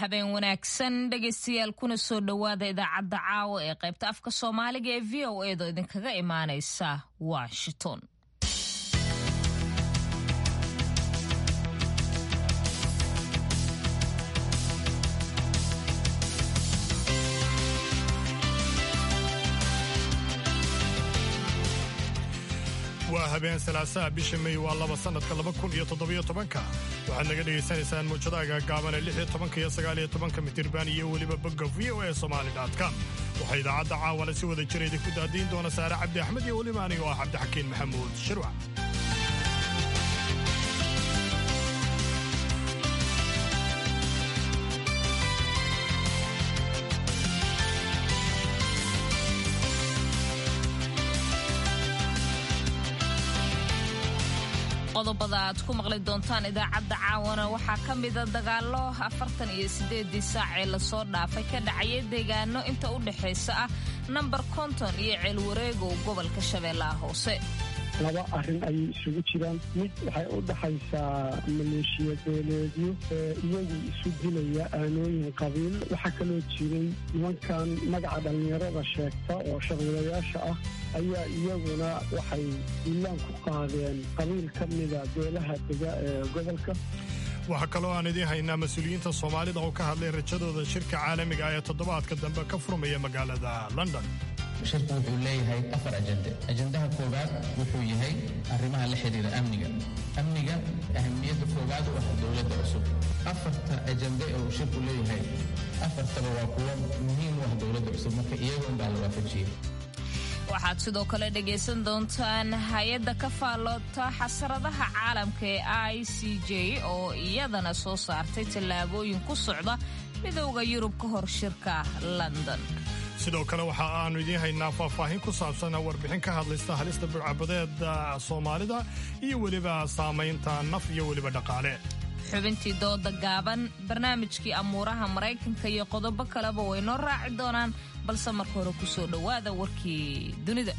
habeen wanaagsan dhegaystayaal kuna soo dhowaada idaacadda caawa ee qaybta afka soomaaliga ee v o edo idinkaga imaanaysa washington waa habeen salaasaha bisha mey waa laba sannadka laba kun iyo toddobiyo tobanka waxaad naga dhegaysanaysaan muujadaha gaagaaban ee lix iyo tobanka iyo sagaal iyo tobanka mitirban iyo weliba bogga v o e somali com waxaa idaacadda caawana si wada jira idinku daadiin doona saare cabdi axmed iyo weliba aniga oo ah cabdixakiin maxamuud shirwac qodobada aad ku maqli doontaan idaacadda caawana waxaa ka mida dagaallo afartan iyo siddeedii saac ee lasoo dhaafay ka dhacaya deegaano inta u dhexaysa ah namber konton iyo ceelwareegow gobolka shabeellaha hoose laba arrin ayay isugu jiraan mid waxay u dhaxaysaa maleeshiya beeleedyo ee iyagu isu dilaya aanooyin qabiil waxaa kaloo jiray nimankan magaca dhallinyarada sheegta oo shaqwilayaasha ah ayaa iyaguna waxay duulaan ku qaadeen qabiil ka mida beelaha dega ee gobolka waxaa kaloo aan idiin haynaa mas-uuliyiinta soomaalida oo ka hadlay rajadooda shirka caalamiga ah ee toddobaadka dambe ka furmaya magaalada london shirku wuxuu leeyahay afar ajende ajendaha koowaad wuxuu yahay arrimaha la xidhiira amniga amniga ahamiyadda koowaad u ah dowladda cusub afarta ajende ee uu shirku leeyahay afartaba waa kuwo muhiim u ah dowladda cusub marka iyagoon baa la waafajiyey waxaad sidoo kale dhegaysan doontaan hay-adda ka faalloota xasaradaha caalamka ee i c j oo iyadana soo saartay tallaabooyin ku socda midowda yurub ka hor shirka london sidoo kale waxa aanu idiin haynaa faahfaahin ku saabsan warbixin ka hadlaysta halista burcabadeeda soomaalida iyo weliba saamaynta naf iyo weliba dhaqaale xubintii dooda gaaban barnaamijkii amuuraha maraykanka iyo qodobo kaleba way noo raaci doonaan balse marka hore ku soo dhowaada warkii dunida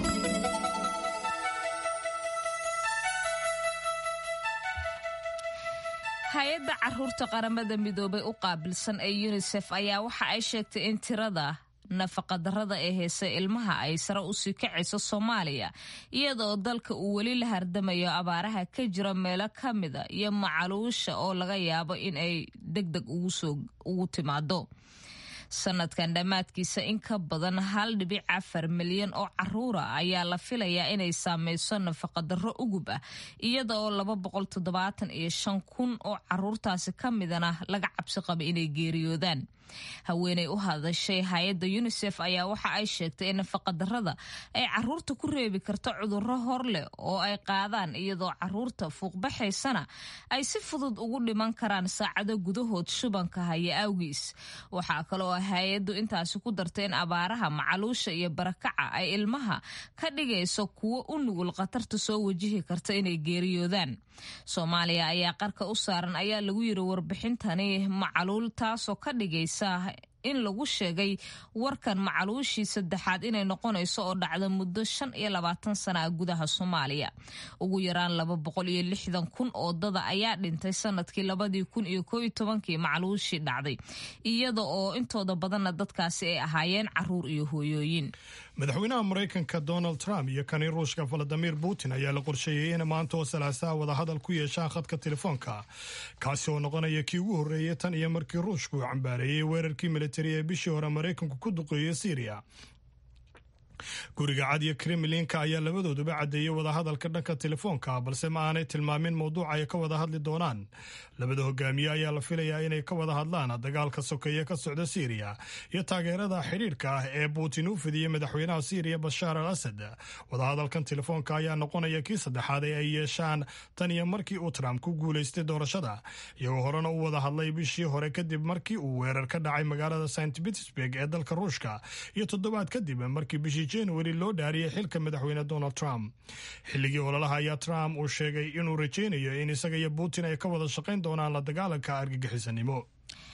hay-adda caruurta qaramada midoobay u qaabilsan ee yunisef ayaa waxa ay sheegtay in tirada nafaqadarrada ee heesay ilmaha ay sare usii kacayso soomaaliya iyadaoo dalka uu weli la hardamayo abaaraha ka jira meelo ka mida iyo macaluusha oo laga yaabo in ay deg deg ugu timaado sanadkan dhammaadkiisa in ka badan hal dhibic afar milyan oo caruura ayaa la filayaa inay saameyso nafaqadarro ugub ah iyada oo laba boqol toddobaatan iyo shan kun oo caruurtaasi ka midana laga cabsi qaba inay geeriyoodaan haweeney u hadashay hay-adda yunisef ayaa waxa ay sheegtay in nafaqadarrada ay caruurta ku reebi karto cudurro hor leh oo ay qaadaan iyadoo caruurta fuuqbaxaysana ay si fudud ugu dhiman karaan saacado gudahood shubanka haya awgiis waxaa kaloo hay-addu intaasi ku dartay in abaaraha macaluusha iyo barakaca ay ilmaha ka dhigayso kuwo u nugul khatarta soo wajihi karta inay geeriyoodaan soomaaliya ayaa qarka u saaran ayaa lagu yiri warbixintani macaluul taasoo ka dhigaysa in lagu sheegay warkan macaluushii saddexaad inay noqonayso oo dhacda muddo shan iyo labaatan sana ah gudaha soomaaliya ugu yaraan laba boqol iyo lixdan kun oo dada ayaa dhintay sanadkii labadii kun iyo koo iyo tobankii macaluushii dhacday iyada oo intooda badanna dadkaasi ay ahaayeen caruur iyo hooyooyin madaxweynaha maraykanka donald trump iyo kani ruushka valadimir putin ayaa la qorsheeyey in maanta oo salaasaha wadahadal ku yeeshaan khadka telefoonka kaasi oo noqonaya kii ugu horreeyay tan iyo markii ruushku uu cambaareeyey weerarkii militari ee bishii hore maraykanku ku duqeeyey syriya guriga cad iyo kremlinka ayaa labadooduba caddeeyey wadahadalka dhanka telefoonka balse ma aanay tilmaamin mowduuca ay ka wada hadli doonaan labada hogaamiye ayaa la filayaa inay ka wada hadlaan dagaalka sokeeye ka socda syriya iyo taageerada xidhiidhka ah ee putin u fidiyey madaxweynaha syriya bashaar al asad wadahadalkan telefoonka ayaa noqonaya kii saddexaad ee ay yeeshaan tan iyo markii uu trump ku guulaystay doorashada iyagoo horena u wada hadlay bishii hore kadib markii uu weerar ka dhacay magaalada st petersburg ee dalka ruushka iyo toddobaad kadib markii bishii januari loo dhaariyey xilka madaxweyne donald trump xilligii ololaha ayaa trump uu sheegay inuu rajaynayo in isaga iyo putin ay ka wada shaqayn doonaan la dagaalanka argagixisanimo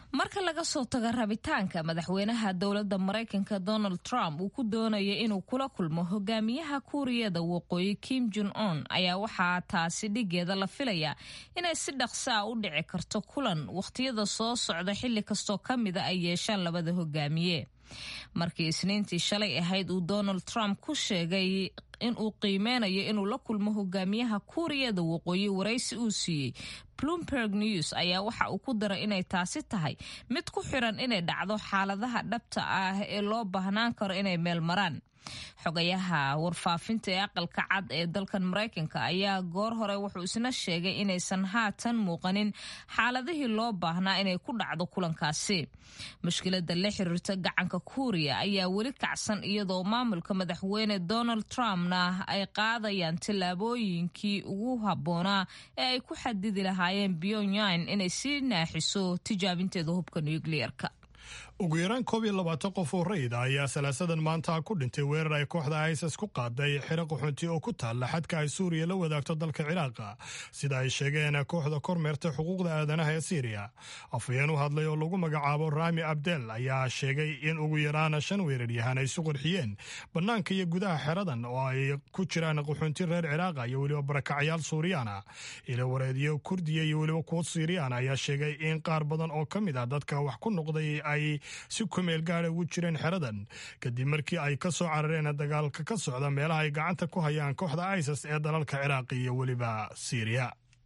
marka laga soo tago rabitaanka madaxweynaha dowladda maraykanka donald trump uu ku doonayo inuu kula kulmo hogaamiyaha kuuriyada waqooyi kim jon on ayaa waxaa taasi dhigeeda la filayaa inay si dhaqsaa u dhici karto kulan wakhtiyada soo socda xilli kastoo ka mida ay yeeshaan labada hogaamiye markii isniintii shalay ahayd uu donald trump ku sheegay inuu qiimeynayo inuu la kulmo hogaamiyaha kuuriyada waqooyi waraysi uu siiyey bloomberg news ayaa waxa uu ku daray inay taasi tahay mid ku xiran inay dhacdo xaaladaha dhabta ah ee loo baahnaan karo inay meel maraan xogayaha warfaafinta ee aqalka cad ee dalkan maraykanka ayaa goor hore wuxuu isna sheegay inaysan haatan muuqanin xaaladihii loo baahnaa inay ku dhacdo kulankaasi mushkilada la xiriirta gacanka kuuriya ayaa weli kacsan iyadoo maamulka madaxweyne donald trumpna ay qaadayaan tallaabooyinkii ugu habboonaa ee ay ku xadidi lahaayeen pyongyang inay sii naaxiso tijaabinteeda hubka nucleerka ugu yaraan koob iyo labaatan qof oo rayid ah ayaa salaasadan maanta ku dhintay weerar ay kooxda isis ku qaaday xero qaxoonti oo ku taalla xadka ay suuriya la wadaagto dalka ciraaqa sida ay sheegeen kooxda kormeerta xuquuqda aadanaha ee siiriya afhayeen u hadlay oo lagu magacaabo rami abdel ayaa sheegay in ugu yaraan shan weeraryahan ay isu qurxiyeen bannaanka iyo gudaha xeradan oo ay ku jiraan qaxoonti reer ciraaqa iyo weliba barakacyaal suuriyaana ilo wareedyo kurdiya iyo weliba kuwo siiriyaan ayaa sheegay in qaar badan oo ka mid ah dadka wax ku noqday ay si kumeel gaada ugu jireen xeradan kadib markii ay ka soo carareen dagaalka ka socda meelaha ay gacanta ku hayaan kooxda isis ee dalalka ciraaqi iyo weliba siiriya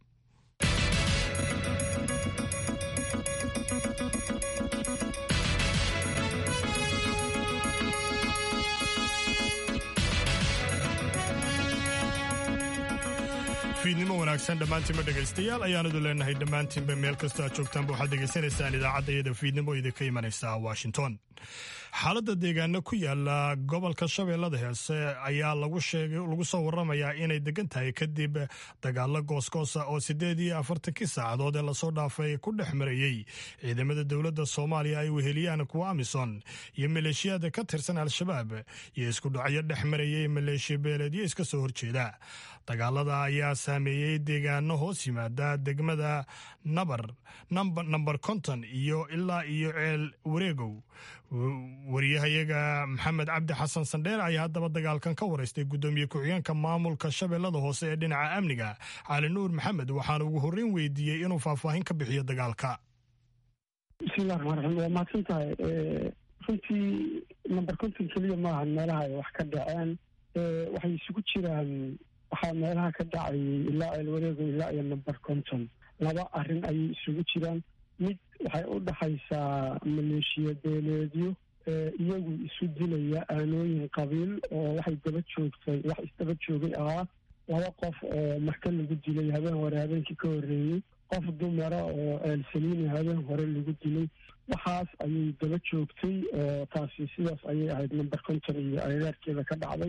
fiidnimo wanaagsan dhammaantiinba dhegaystayaal ayaanadu leenahay dhammaantiinba meel kastoo aad joogtaanba waxaad degaysanaysaan idaacadda iyada fiidnimo idinka imanaysa washington xaaladda deegaano ku yaala gobolka shabeellada heese ayaa lagu sheegay lagu soo waramayaa inay degan tahay kadib dagaalo goosgoosa oo siddeed iyo afartankii saacadood ee lasoo dhaafay ku dhex marayey ciidamada dowladda soomaaliya ay weheliyaan kuwa amison iyo maleeshiyaada ka tirsan al-shabaab iyo isku dhacyo dhex marayay maleeshiya beeleedyo iska soo horjeeda dagaalada ayaa saameeyey deegaano hoos yimaada degmada nabar namber konton iyo ilaa iyo ceel wareegow wariyahayaga maxamed cabdi xasan sandheer ayaa haddaba dagaalkan ka waraystay guddoomiye ku-xigeenka maamulka shabeellada hoose ee dhinaca amniga cali nuur maxamed waxaana ugu horreyn weydiiyey inuu faahfaahin ka bixiyo dagaalka bismillahi raxmaan raxiim waa mahadsan tahay runtii number konton keliya maaha meelaha ay wax ka dhaceen waxay isugu jiraan waxaa meelaha ka dhacayay ilaa ceelwareego ilaa iyo number konton laba arrin ayay isugu jiraan mid waxay u dhaxaysaa maleeshiya beeleedyo iyagu isu dilaya aanooyin qabiil oo waxay daba joogtay wax isdaba joogay ahaa laba qof oo marka lagu dilay habeen hore habeenkii ka horreeyey qof dumara oo eelsaliini habeen hore lagu dilay waxaas ayay daba joogtay oo taasi sidaas ayay ahayd number konton iyo agagaarkeeda ka dhacday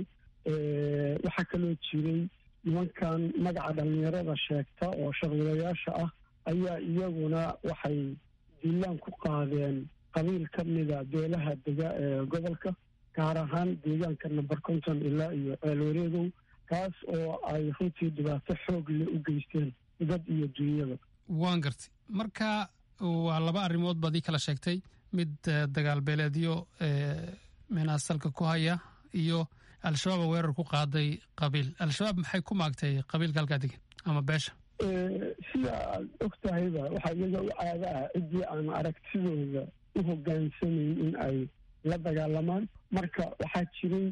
waxaa kaloo jiray nimankan magaca dhallinyarada sheegta oo sharwadayaasha ah ayaa iyaguna waxay diilaan ku qaadeen qabiil ka mida beelaha dega ee gobolka gaar ahaan deegaanka number konton ilaa iyo ceelwareegow kaas oo ay runtii dhibaato xoog leh u geysteen dad iyo dunyada waan gartay marka waa laba arrimood baad ii kala sheegtay mid dagaal beeleedyo minaasalka ku haya iyo al-shabaab weerar ku qaaday qabiil al-shabaab maxay ku maagtay qabiilka halkaa degan ama beesha sida aad og tahayba waxaa iyaga u caada ah ciddii aan aragtidooda u hogaansamayn in ay la dagaalamaan marka waxaa jiray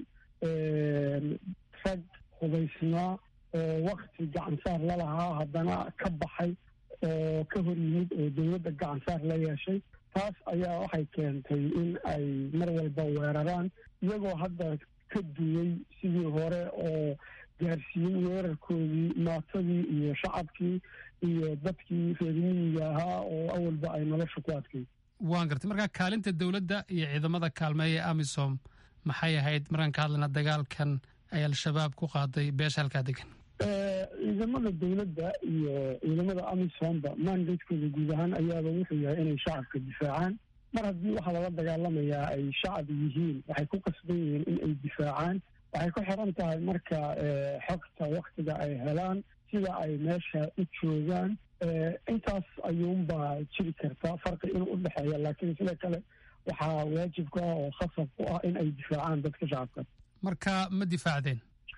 rag hubaysnaa oo wakti gacansaar la lahaa haddana ka baxay oo ka hor yimid oo dowladda gacansaar la yeeshay taas ayaa waxay keentay in ay mar walba weeraraan iyagoo hadda ka duway sidii hore oo gaarsiin weerarkoodii maatadii iyo shacabkii iyo dadkii reermiyiga ahaa oo awalba ay nolosha ku adkay waan gartay markaa kaalinta dowladda iyo ciidamada kaalmeeya ee amisom maxay ahayd markaan ka hadlayna dagaalkan ay al-shabaab ku qaaday beesha halkaa degan ciidamada dowladda iyo ciidamada amisomba mandatekooda guud ahaan ayaaba wuxuu yahay inay shacabka difaacaan mar haddii waxaa lala dagaalamayaa ay shacab yihiin waxay ku qasban yihiin in ay difaacaan waxay ku xiran tahay marka xogta waktiga ay helaan sida ay meesha u joogaan intaas ayuunbaa jiri karta farqi inuu u dhexeeya laakiin sidoo kale waxaa waajib ku ah oo khasab ku ah in ay difaacaan dadka shacabka marka ma difaacdeen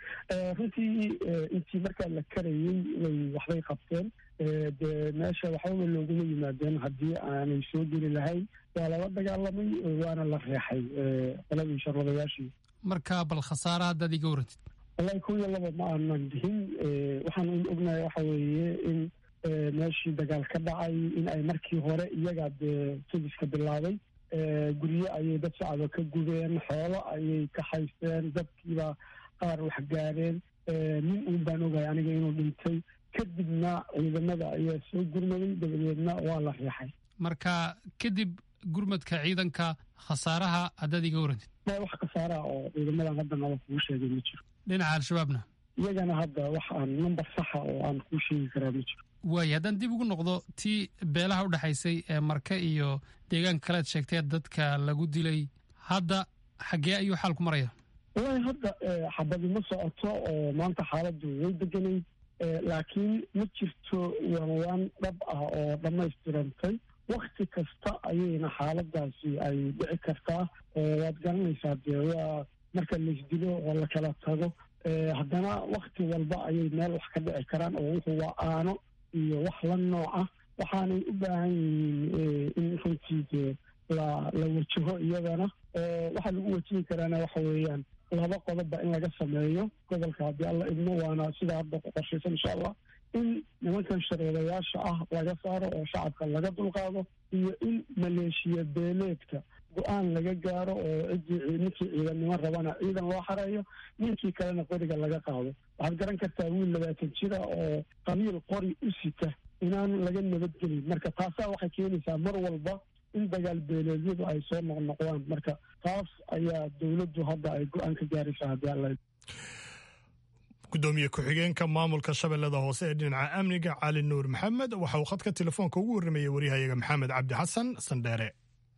runtii intii markaa la karayey way waxbay qabteen dee meesha waxbaba looguma yimaadeen haddii aanay soo geli lahayn waa lala dagaalamay waana la reexay qoladii sharwadayaashii marka bal khasaara haddaad iga warantid wallahi kow iyo laba ma aanan dihin waxaan un ognahay waxa weeye in meeshii dagaal ka dhacay in ay markii hore iyagaa dee sudiska bilaabay guryo ayay dad shacaba ka gubeen xoolo ayay ka haysteen dadkiiba qaar wax gaareen nin uun baan ogahay aniga inuu dhintay kadibna ciidamada ayaa soo gurmaday dabadeedna waa la riixay marka kadib gurmadka ciidanka khasaaraha haddaad iga warantid ma wax khasaaraha oo ciidamadan hadda nala kugu sheegay ma jiro dhinaca al-shabaabna iyagana hadda wax aan number saxa oo aan kuu sheegi karaa ma jiro waayo haddaan dib ugu noqdo tii beelaha u dhexaysay ee marke iyo deegaanka kalead sheegtee dadka lagu dilay hadda xaggee ayuu xaalku maraya wallahi hadda xabadi ma socoto oo maanta xaaladdu way deganayd laakiin ma jirto waanwaan dhab ah oo dhammaystirantay wakti kasta ayayna xaaladaasi ay dhici kartaa waad garanaysaa dee waa marka laisdilo oo la kala tago haddana wakti walba ayay meel wax ka dhici karaan oo wuxuu waa aano iyo wax la nooc ah waxaanay u baahan yihiin in runtii dee la la wajaho iyadana waxaa lagu wajihi karaana waxa weeyaan laba qodobba in laga sameeyo gobolka haddii alla idmo waana sidaa hadda ku qorshaysan insha allah in nimankan shareedayaasha ah laga saaro oo shacabka laga dulqaado iyo in maleeshiya beeleedka go-aan laga gaaro oo ciddii ninkii ciidannimo rabana ciidan loo xareeyo ninkii kalena qoriga laga qaado waxaad garan kartaa wiil labaatan jira oo qabiil qori u sita inaan laga nabadgelin marka taasaa waxay keenaysaa mar walba in dagaal beeleedyadu ay soo noqnoqdaan marka taas ayaa dowladdu hadda ay go-aan ka gaaraysaa haddii alla gudoomiye ku-xigeenka maamulka shabeellada hoose ee dhinaca amniga cali nuur maxamed waxa uu khadka telefoonka ugu warramayey waryahayaga maxamed cabdi xasan sandheere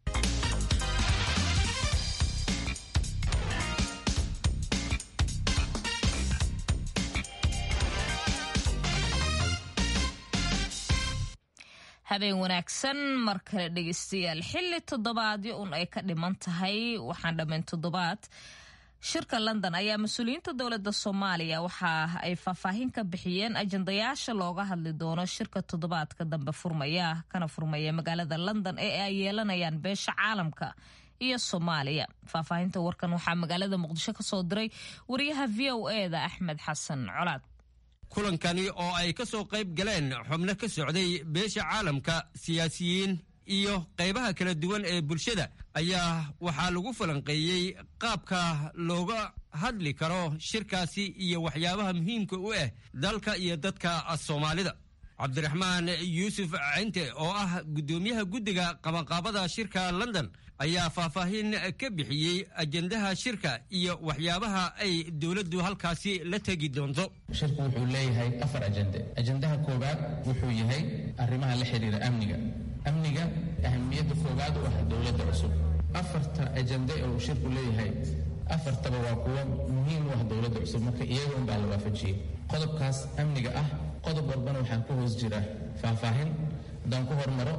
habeen wanaagsan mar kale dhegeystayaal xilli toddobaadyo un ay ka dhiman tahay waxaan dhammayn toddobaad shirka london ayaa mas-uuliyiinta dowladda soomaaliya waxa ay faahfaahin ka bixiyeen ajandayaasha looga hadli doono shirka toddobaadka dambe furmaya kana furmaya magaalada london ee ay yeelanayaan beesha caalamka iyo soomaaliya faahfaahinta warkan waxaa magaalada muqdisho ka soo diray wariyaha v o eda axmed xasan colaad kulankani oo ay ka soo qayb galeen xubno ka socday beesha caalamka siyaasiyiin iyo qaybaha kala duwan ee bulshada ayaa waxaa lagu falanqeeyey qaabka looga hadli karo shirkaasi iyo waxyaabaha muhiimka u ah dalka iyo dadka soomaalida cabdiraxmaan yuusuf cinte oo ah guddoomiyaha guddiga qabanqaabada shirka london ayaa faahfaahin ka bixiyey ajendaha shirka iyo waxyaabaha ay dowladdu halkaasi la tegi doonto shirku wuxuu leeyahay afar ajende ajendaha koowaad wuxuu yahay arrimaha la xidhiira amniga amniga ahamiyadda koowaad u ah dowladda cusub afarta ajende ee uu shirku leeyahay afartaba waa kuwo muhiim u ah dowladda cusub marka iyaga unbaa la waafajiyey qodobkaas amniga ah qodob walbana waxaa ku hoos jira faahfaahin haddaan ku hormaro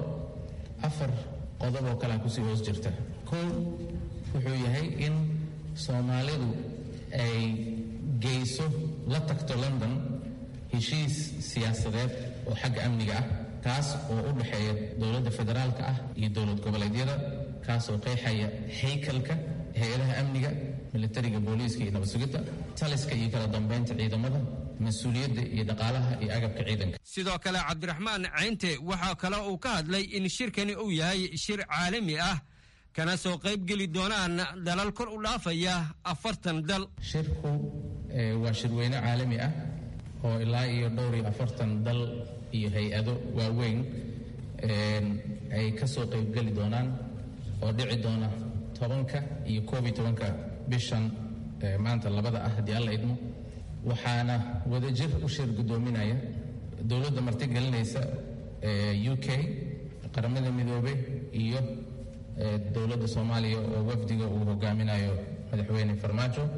afar qodob oo kalea kusii hoos jirta kow wuxuu yahay in soomaalidu ay geyso la tagto london heshiis siyaasadeed oo xagga amniga ah kaas oo u dhexeeya dowladda federaalka ah iyo dowlad goboleedyada kaasoo qeexaya haykalka hay-adaha amniga militariga booliiska iyo nabad sugidda taliska iyo kala dambeynta ciidamada mas-uuliyadda iyo dhaqaalaha iyo agabka ciidanka sidoo kale cabdiraxmaan caynte waxaa kale uu ka hadlay in shirkani uu yahay shir caalami ah kana soo qayb geli doonaan dalal kor u dhaafaya afartan dal shirku waa shirweyne caalami ah oo ilaa iyo dhowr iyo afartan dal iyo hay-ado waaweyn ay ka soo qaybgeli doonaan oo dhici doona tobanka iyo koob iyo tobanka bishan maanta labada ah haddii alla idmo waxaana wadajir u shir guddoominaya dowladda martigelinaysa u k qaramada midoobey iyo dowladda soomaaliya oo wafdiga uu hogaaminayo madaxweyne farmaajo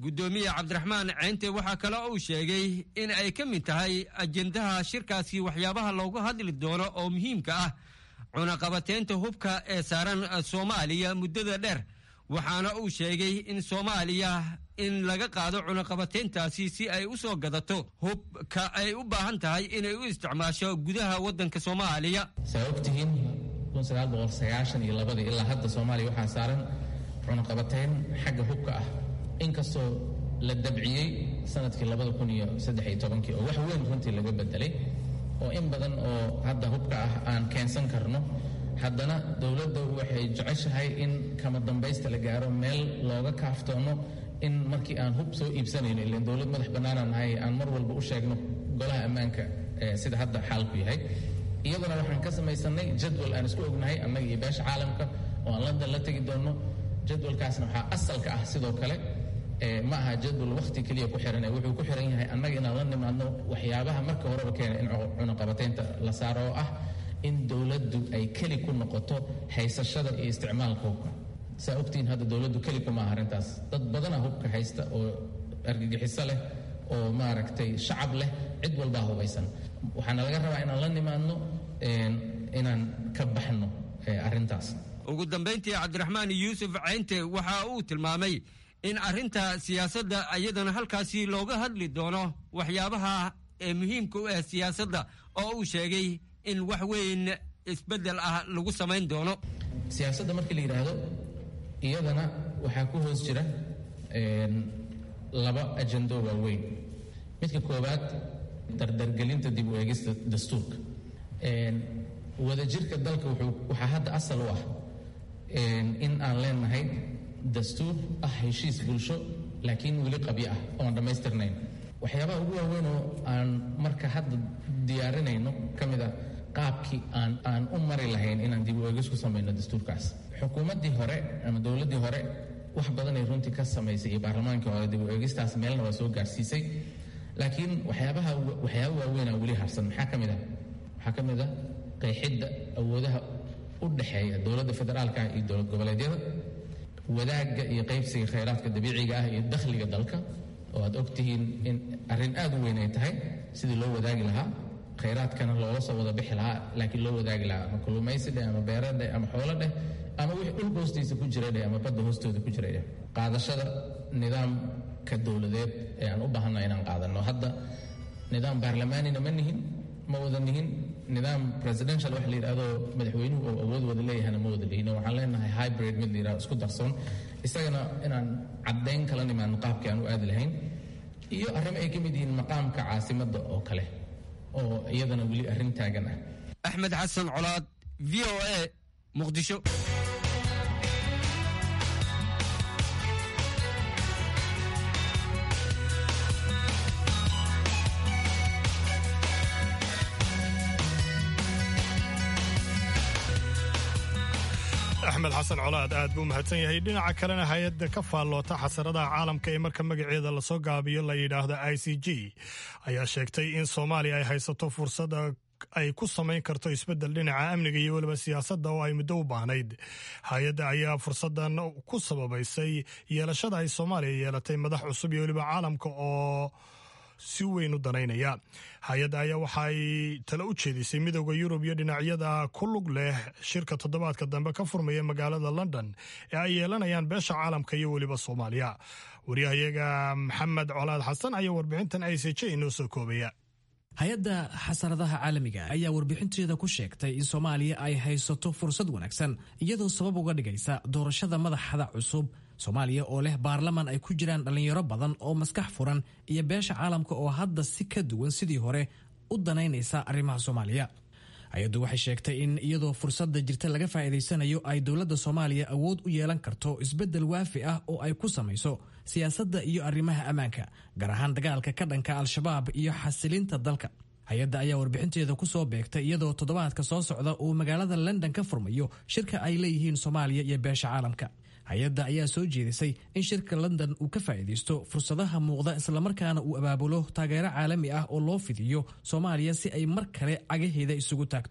guddoomiye cabdiraxmaan ceynte waxaa kale uu sheegay in ay ka mid tahay ajendaha shirkaasi waxyaabaha loogu hadli doono oo muhiimka ah cunaqabateynta hubka ee saaran soomaaliya muddada dheer waxaana uu sheegay in soomaaliya in laga qaado cunaqabateyntaasi si ay u soo gadato hubka ay u baahan tahay inay u isticmaasho gudaha waddanka soomaaliya saa ogtihiin iyo labadii ilaa hadda soomaaliya waxaa saaran cunaqabateyn xagga hubka ah inkastoo la dabciyey sanadkii labada kun iyo saddex iyo tobankii oo wax weyn runtii laga bedelay oo in badan oo hadda hubka ah aan keensan karno haddana dowladda waxay jeceshahay in kama dambaysta la gaaro meel looga kaaftoono in markii aan hub soo iibsanayno ilan dowlad madax bannaanaan nahay aan mar walba u sheegno golaha ammaanka sida hadda xaalku yahay iyaduna waxaan ka samaysanay jadwal aan isku ognahay annaga iyo beesha caalamka oo aan london la tegi doonno jadwalkaasna waxaa asalka ah sidoo kale ma aha jadwal wakhti keliya ku xiran wuxuu ku xiran yahay annaga inaan la nimaadno waxyaabaha marka horeba keena in cunaqabateynta la saaro oo ah in dowladdu ay keli ku noqoto haysashada iyo isticmaalka hubka saa ogtihiin hadda dowladdu keli kuma aha arrintaas dad badana hubka haysta oo argagixiso leh oo maaragtay shacab leh cid walbaa hubaysan waxaana laga rabaa inaan la nimaadno inaan ka baxno arrintaas ugu dambayntii cabdiraxmaan yuusuf ceynte waxa uu tilmaamay in arrinta siyaasadda iyadana halkaasi looga hadli doono waxyaabaha ee muhiimka u ah siyaasadda oo uu sheegay in wax weyn isbeddel ah lagu samayn doono siyaasadda markii la yidhaahdo iyadana waxaa ku hoos jira laba ajando waaweyn midka koowaad dardargelinta dib u eegista dastuurka wadajirka dalka waxaa hadda asal u ah in aan leenahay dastuur ah heshiis bulsho laakiin weli qabyo ah oon dhammaystirnayn waxyaabaha ugu waaweyn oo aan marka hadda diyaarinayno ka mid a qaabkii aan aan u mari lahayn inaan dib u eegis ku samayno dastuurkaas xukuumaddii hore ama dowladdii hore wax badanay runtii ka samaysay iyo baarlamaankii hore dib u eegistaas meelna waa soo gaarsiisay laakiin waxyaabaha waxyaaba waaweynaa weli harsan maxaa ka mid ah waxaa ka mid ah qeexidda awoodaha u dhexeeya dowladda federaalka iyo dowlad goboleedyada wadaagga iyo qaybsiga khayraadka dabiiciga ah iyo dakhliga dalka oo aad ogtihiin in arrin aad u weyn ay tahay sidii loo wadaagi lahaa khayraadkana loola soo wada bixi lahaa laakiin loo wadaagi lahaa ama kulumaysi dheh ama beera dheh ama xoolo dheh ama wixii dhulka hoostiisa ku jira dheh ama badda hoostooda ku jira dheh qaadashada nidaamka dowladeed ee aan u baahanna inaan qaadanno hadda nidaam baarlamaanina ma nihin ma wada nihin nidaam presidential wax la yidhahdo madaxweynuhu oo awood wada leeyahana ma wada lihin waxaan leenahay hybrid mid la yidhahdo isku darsoon isagana inaan caddayn kala nimaadno qaabkii aan u aadi lahayn iyo arrimo ay ka mid yihiin maqaamka caasimadda oo kale oo iyadana weli arrin taagan ah axmed xasan colaad v o a muqdisho axmed xasan colaad aad buu mahadsan yahay dhinaca kalena hay-adda ka faalloota xasaradaha caalamka ee marka magaceeda lasoo gaabiyo la yidhaahdo i c g ayaa sheegtay in soomaaliya ay haysato fursada ay ku samayn karto isbeddel dhinaca amniga iyo weliba siyaasadda oo ay muddo u baahnayd hay-adda ayaa fursaddan ku sababaysay yeelashada ay soomaaliya yeelatay madax cusub iyo weliba caalamka oo si weyn u danaynaya hay-adda ayaa waxa ay tale u jeedisay midooda yurub iyo dhinacyada ku lug leh shirka toddobaadka dambe ka furmaya magaalada london ee ay yeelanayaan beesha caalamka iyo weliba soomaaliya waryahayaga maxamed colaad xasan ayaa warbixintan i c j inoo soo koobaya hay-adda xasaradaha caalamiga ayaa warbixinteeda ku sheegtay in soomaaliya ay haysato fursad wanaagsan iyadoo sabab uga dhigaysa doorashada madaxda cusub soomaaliya oo leh baarlaman ay ku jiraan dhallinyaro badan oo maskax furan iyo beesha caalamka oo hadda si ka duwan sidii hore u danaynaysa arrimaha soomaaliya hay-addu waxay sheegtay in iyadoo fursadda jirta laga faa'iidaysanayo ay dowladda soomaaliya awood u yeelan karto isbeddel waafi ah oo ay ku samayso siyaasadda iyo arrimaha ammaanka gaar ahaan dagaalka ka dhanka al-shabaab iyo xasilinta dalka hay-adda ayaa warbixinteeda ku soo beegtay iyadoo toddobaadka soo socda uu magaalada london ka furmayo shirka ay leeyihiin soomaaliya iyo beesha caalamka hay-adda ayaa soo jeedisay in shirka london uu ka faa'iidaysto fursadaha muuqda islamarkaana uu abaabulo taageero caalami ah oo loo fidiyo soomaaliya si ay mar kale cagaheeda isugu taagto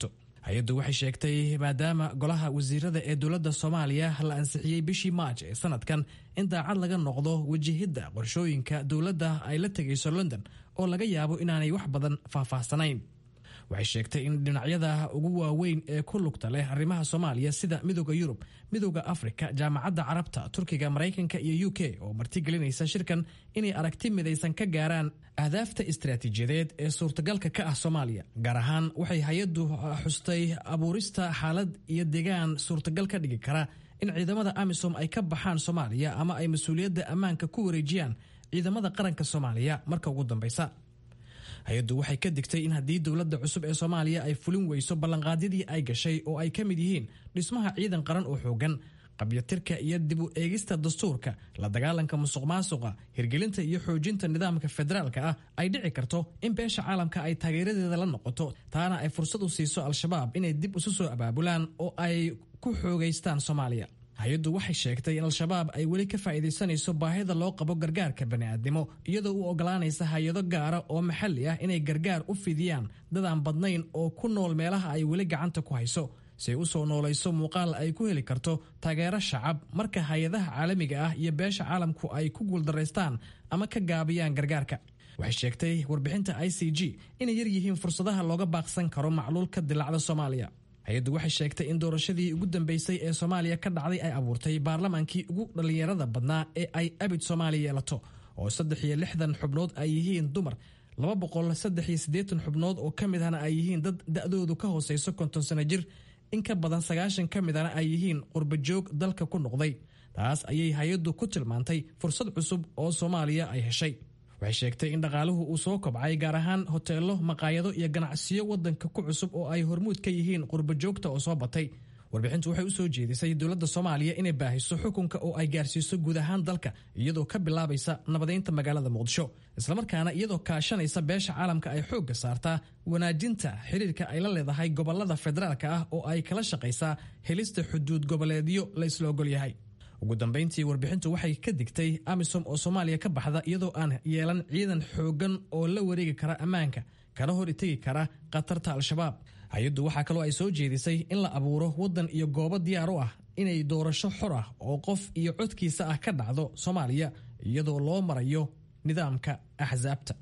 hay-addu waxay sheegtay maadaama golaha wasiirada ee dowladda soomaaliya la ansixiyey bishii maaj ee sanadkan in daacad laga noqdo wajahidda qorshooyinka dowladda ay la tegayso london oo laga yaabo inaanay wax badan faahfaahsanayn waxay sheegtay in dhinacyada ugu waaweyn ee ku lugta leh arrimaha soomaaliya sida midooda yurub midooda afrika jaamacadda carabta turkiga maraykanka iyo u k oo martigelinaysa shirkan inay aragti midaysan ka gaaraan ahdaafta istaraatiijiyadeed ee suurtagalka ka ah soomaaliya gaar ahaan waxay hay-addu xustay abuurista xaalad iyo deegaan suurtagal ka dhigi kara in ciidamada amisom ay ka baxaan soomaaliya ama ay mas-uuliyadda ammaanka ku wareejiyaan ciidamada qaranka soomaaliya marka ugu dambaysa hay-addu waxay ka digtay in haddii dowladda cusub ee soomaaliya ay fulin weyso ballanqaadyadii ay gashay oo ay ka mid yihiin dhismaha ciidan qaran oo xoogan qabyatirka iyo dib u eegista dastuurka la dagaalanka musuq maasuqa hirgelinta iyo xoojinta nidaamka federaalka ah ay dhici karto in beesha caalamka ay taageeradeeda la noqoto taana ay fursad u siiso al-shabaab inay dib isu soo abaabulaan oo ay ku xoogaystaan soomaaliya hay-addu waxay sheegtay in al-shabaab ay weli ka faa'iidaysanayso baahida loo qabo gargaarka bani'aadnimo iyadoo u ogolaanaysa hay-ado gaara oo maxalli ah inay gargaar u fidiyaan dad aan badnayn oo ku nool meelaha ay weli gacanta ku hayso si ay u soo noolayso muuqaal ay ku heli karto taageero shacab marka hay-adaha caalamiga ah iyo beesha caalamku ay ku guuldaraystaan ama ka gaabiyaan gargaarka waxay sheegtay warbixinta i c g inay yar yihiin fursadaha looga baaqsan karo macluul ka dilacda soomaaliya hay-addu waxay sheegtay in doorashadii ugu dambeysay ee soomaaliya ka dhacday ay abuurtay baarlamaankii ugu dhallinyarada badnaa ee ay abid soomaaliya yeelato oo saddex iyo lixdan xubnood ay yihiin dumar laba boqol saddex iyo siddeetan xubnood oo ka mid ahna ay yihiin dad da-doodu ka hooseyso konton sano jir in ka badan sagaashan ka midana ay yihiin qurbajoog dalka ku noqday taas ayay hay-addu ku tilmaantay fursad cusub oo soomaaliya ay heshay waxay sheegtay in dhaqaaluhu uu soo kobcay gaar ahaan hoteelo maqaayado iyo ganacsiyo wadanka ku cusub oo ay hormuud ka yihiin qurbajoogta oo soo batay warbixintu waxay u soo jeedisay dowladda soomaaliya inay baahiso xukunka oo ay gaarsiiso guud ahaan dalka iyadoo ka bilaabaysa nabadeynta magaalada muqdisho islamarkaana iyadoo kaashanaysa beesha caalamka ay xoogga saartaa wanaajinta xiriirka ay la leedahay gobolada federaalka ah oo ay kala shaqaysaa helista xuduud goboleedyo la isla ogol yahay ugu dambayntii warbixintu waxay ka digtay amisom oo soomaaliya ka baxda iyadoo aan yeelan ciidan xoogan oo la wareegi kara ammaanka kana hor itegi kara khatarta al-shabaab hay-addu waxaa kaloo ay soo jeedisay in la abuuro waddan iyo goobo diyaar u ah inay doorasho xor ah oo qof iyo codkiisa ah ka dhacdo soomaaliya iyadoo loo marayo nidaamka axsaabta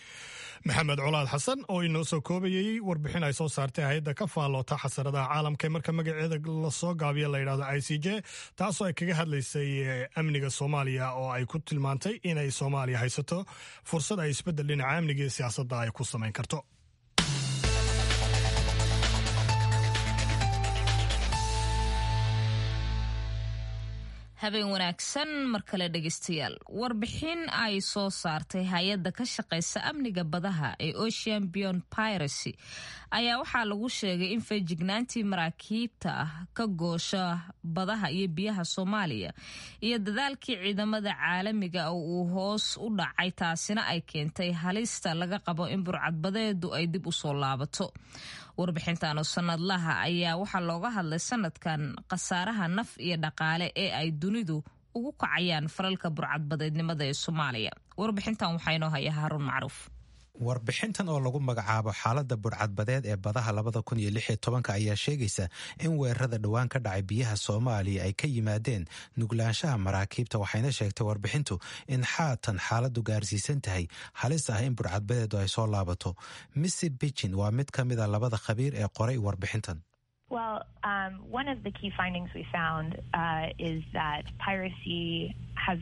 maxamed colaad xasan oo inoo soo koobayay warbixin ay soo saartay hay-adda ka faalloota xasaradaha caalamka ee marka magaceeda lasoo gaabiya la yidhahdo i c j taasoo ay kaga hadlaysay amniga soomaaliya oo ay ku tilmaantay inay soomaaliya haysato fursad ay isbeddel dhinaca amniga iyo siyaasadda ay ku samayn karto habeen wanaagsan mar kale dhegeystayaal warbixin ay soo saartay hay-adda ka shaqeysa amniga badaha ee ocean beyond piracy ayaa waxaa lagu sheegay in feejignaantii maraakiibta ah ka goosha badaha iyo biyaha soomaaliya iyo dadaalkii ciidamada caalamiga uu hoos u dhacay taasina ay keentay halista laga qabo in burcadbadeedu ay dib u soo laabato warbixintan oo sanadlaha ayaa waxaa looga hadlay sanadkan khasaaraha naf iyo dhaqaale ee ay dunidu ugu kacayaan falalka burcadbadeednimada ee soomaaliya warbixintan waxaa inoo haya haaruun macruuf warbixintan oo lagu magacaabo xaaladda burcadbadeed ee badaha labada kun iyo lix iyo tobanka ayaa sheegaysa in weerarada dhowaan ka dhacay biyaha soomaaliya ay ka yimaadeen nuglaanshaha maraakiibta waxayna sheegtay warbixintu in xaatan xaaladdu gaarsiisan tahay halis ah in burcadbadeedu ay soo laabato missy bijin waa mid ka mida labada khabiir ee qoray warbixintan Well, um, one of the key findings we found uh, is that piracy has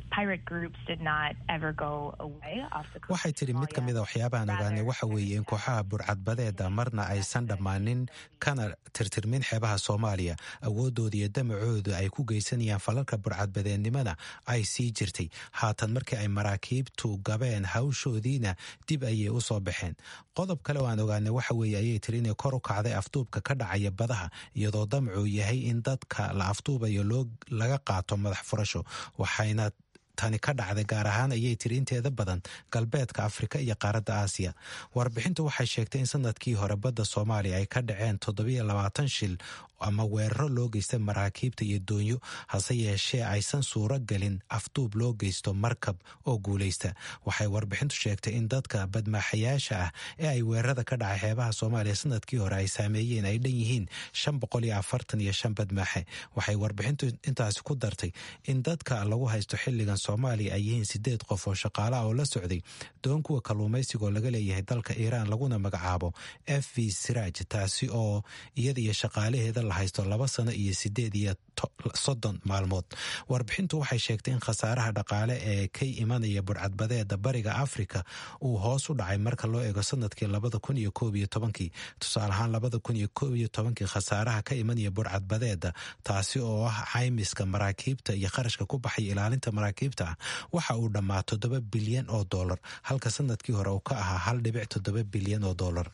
waxay tidhi mid ka mida waxyaabahan ogaanay waxa weeye in kooxaha burcadbadeeda marna aysan dhammaanin kana tirtirmin xeebaha soomaaliya awoodooda iyo damacooda ay ku geysanayaan falalka burcadbadeednimada ay sii jirtay haatan markii ay maraakiibtu gabeen hawshoodiina dib ayay u soo baxeen qodob kale oo aan ogaanay waxa weeye ayay tiri inay kor u kacday afduubka ka dhacaya badaha iyadoo damacuu yahay in dadka la afduubayo laga qaato madax furasho waxayna tani ka dhacday gaar ahaan ayay tiri inteeda badan galbeedka afrika iyo qaaradda aasiya warbixintu waxay sheegtay in sanadkii hore badda soomaaliya ay ka dhaceen toddobiyo labaatan shil ama weeraro loo geysta maraakiibta iyo doonyo hase yeeshee aysan suuro gelin afduub loo geysto markab oo guulaysta waxay warbixintu sheegtay in dadka badmaaxayaasha ah ee ay weerarada ka dhacay xeebaha soomaaliya sanadkii hore ay saameeyeen ay dhan yihiin shan boqol iyo afartan iyo shan badmaaxe waxay warbixintu intaasi ku dartay in dadka lagu haysto xilligan soomaaliya ay yihiin sideed qof oo shaqaalaha oo la socday doon kuwa kalluumaysigoo laga leeyahay dalka iiraan laguna magacaabo f v siraaj taasi oo iyada iyo shaqaalaheeda la haysto laba sano iyo sideed iyo soddon maalmood warbixintu waxay sheegtay in khasaaraha dhaqaale ee ka imanaya burcadbadeeda bariga afrika uu hoos u dhacay marka loo eego sanadkii labada kun iyo koob iyo tobankii tusaale ahaan labada kun iyo koob iyo tobankii khasaaraha ka imanaya burcadbadeeda taasi oo ah caymiska maraakiibta iyo kharashka ku baxaya ilaalinta maraakiibta ah waxa uu dhammaa toddoba bilyan oo dollar halka sanadkii hore uu ka ahaa hal dhibic toddoba bilyan oo dollar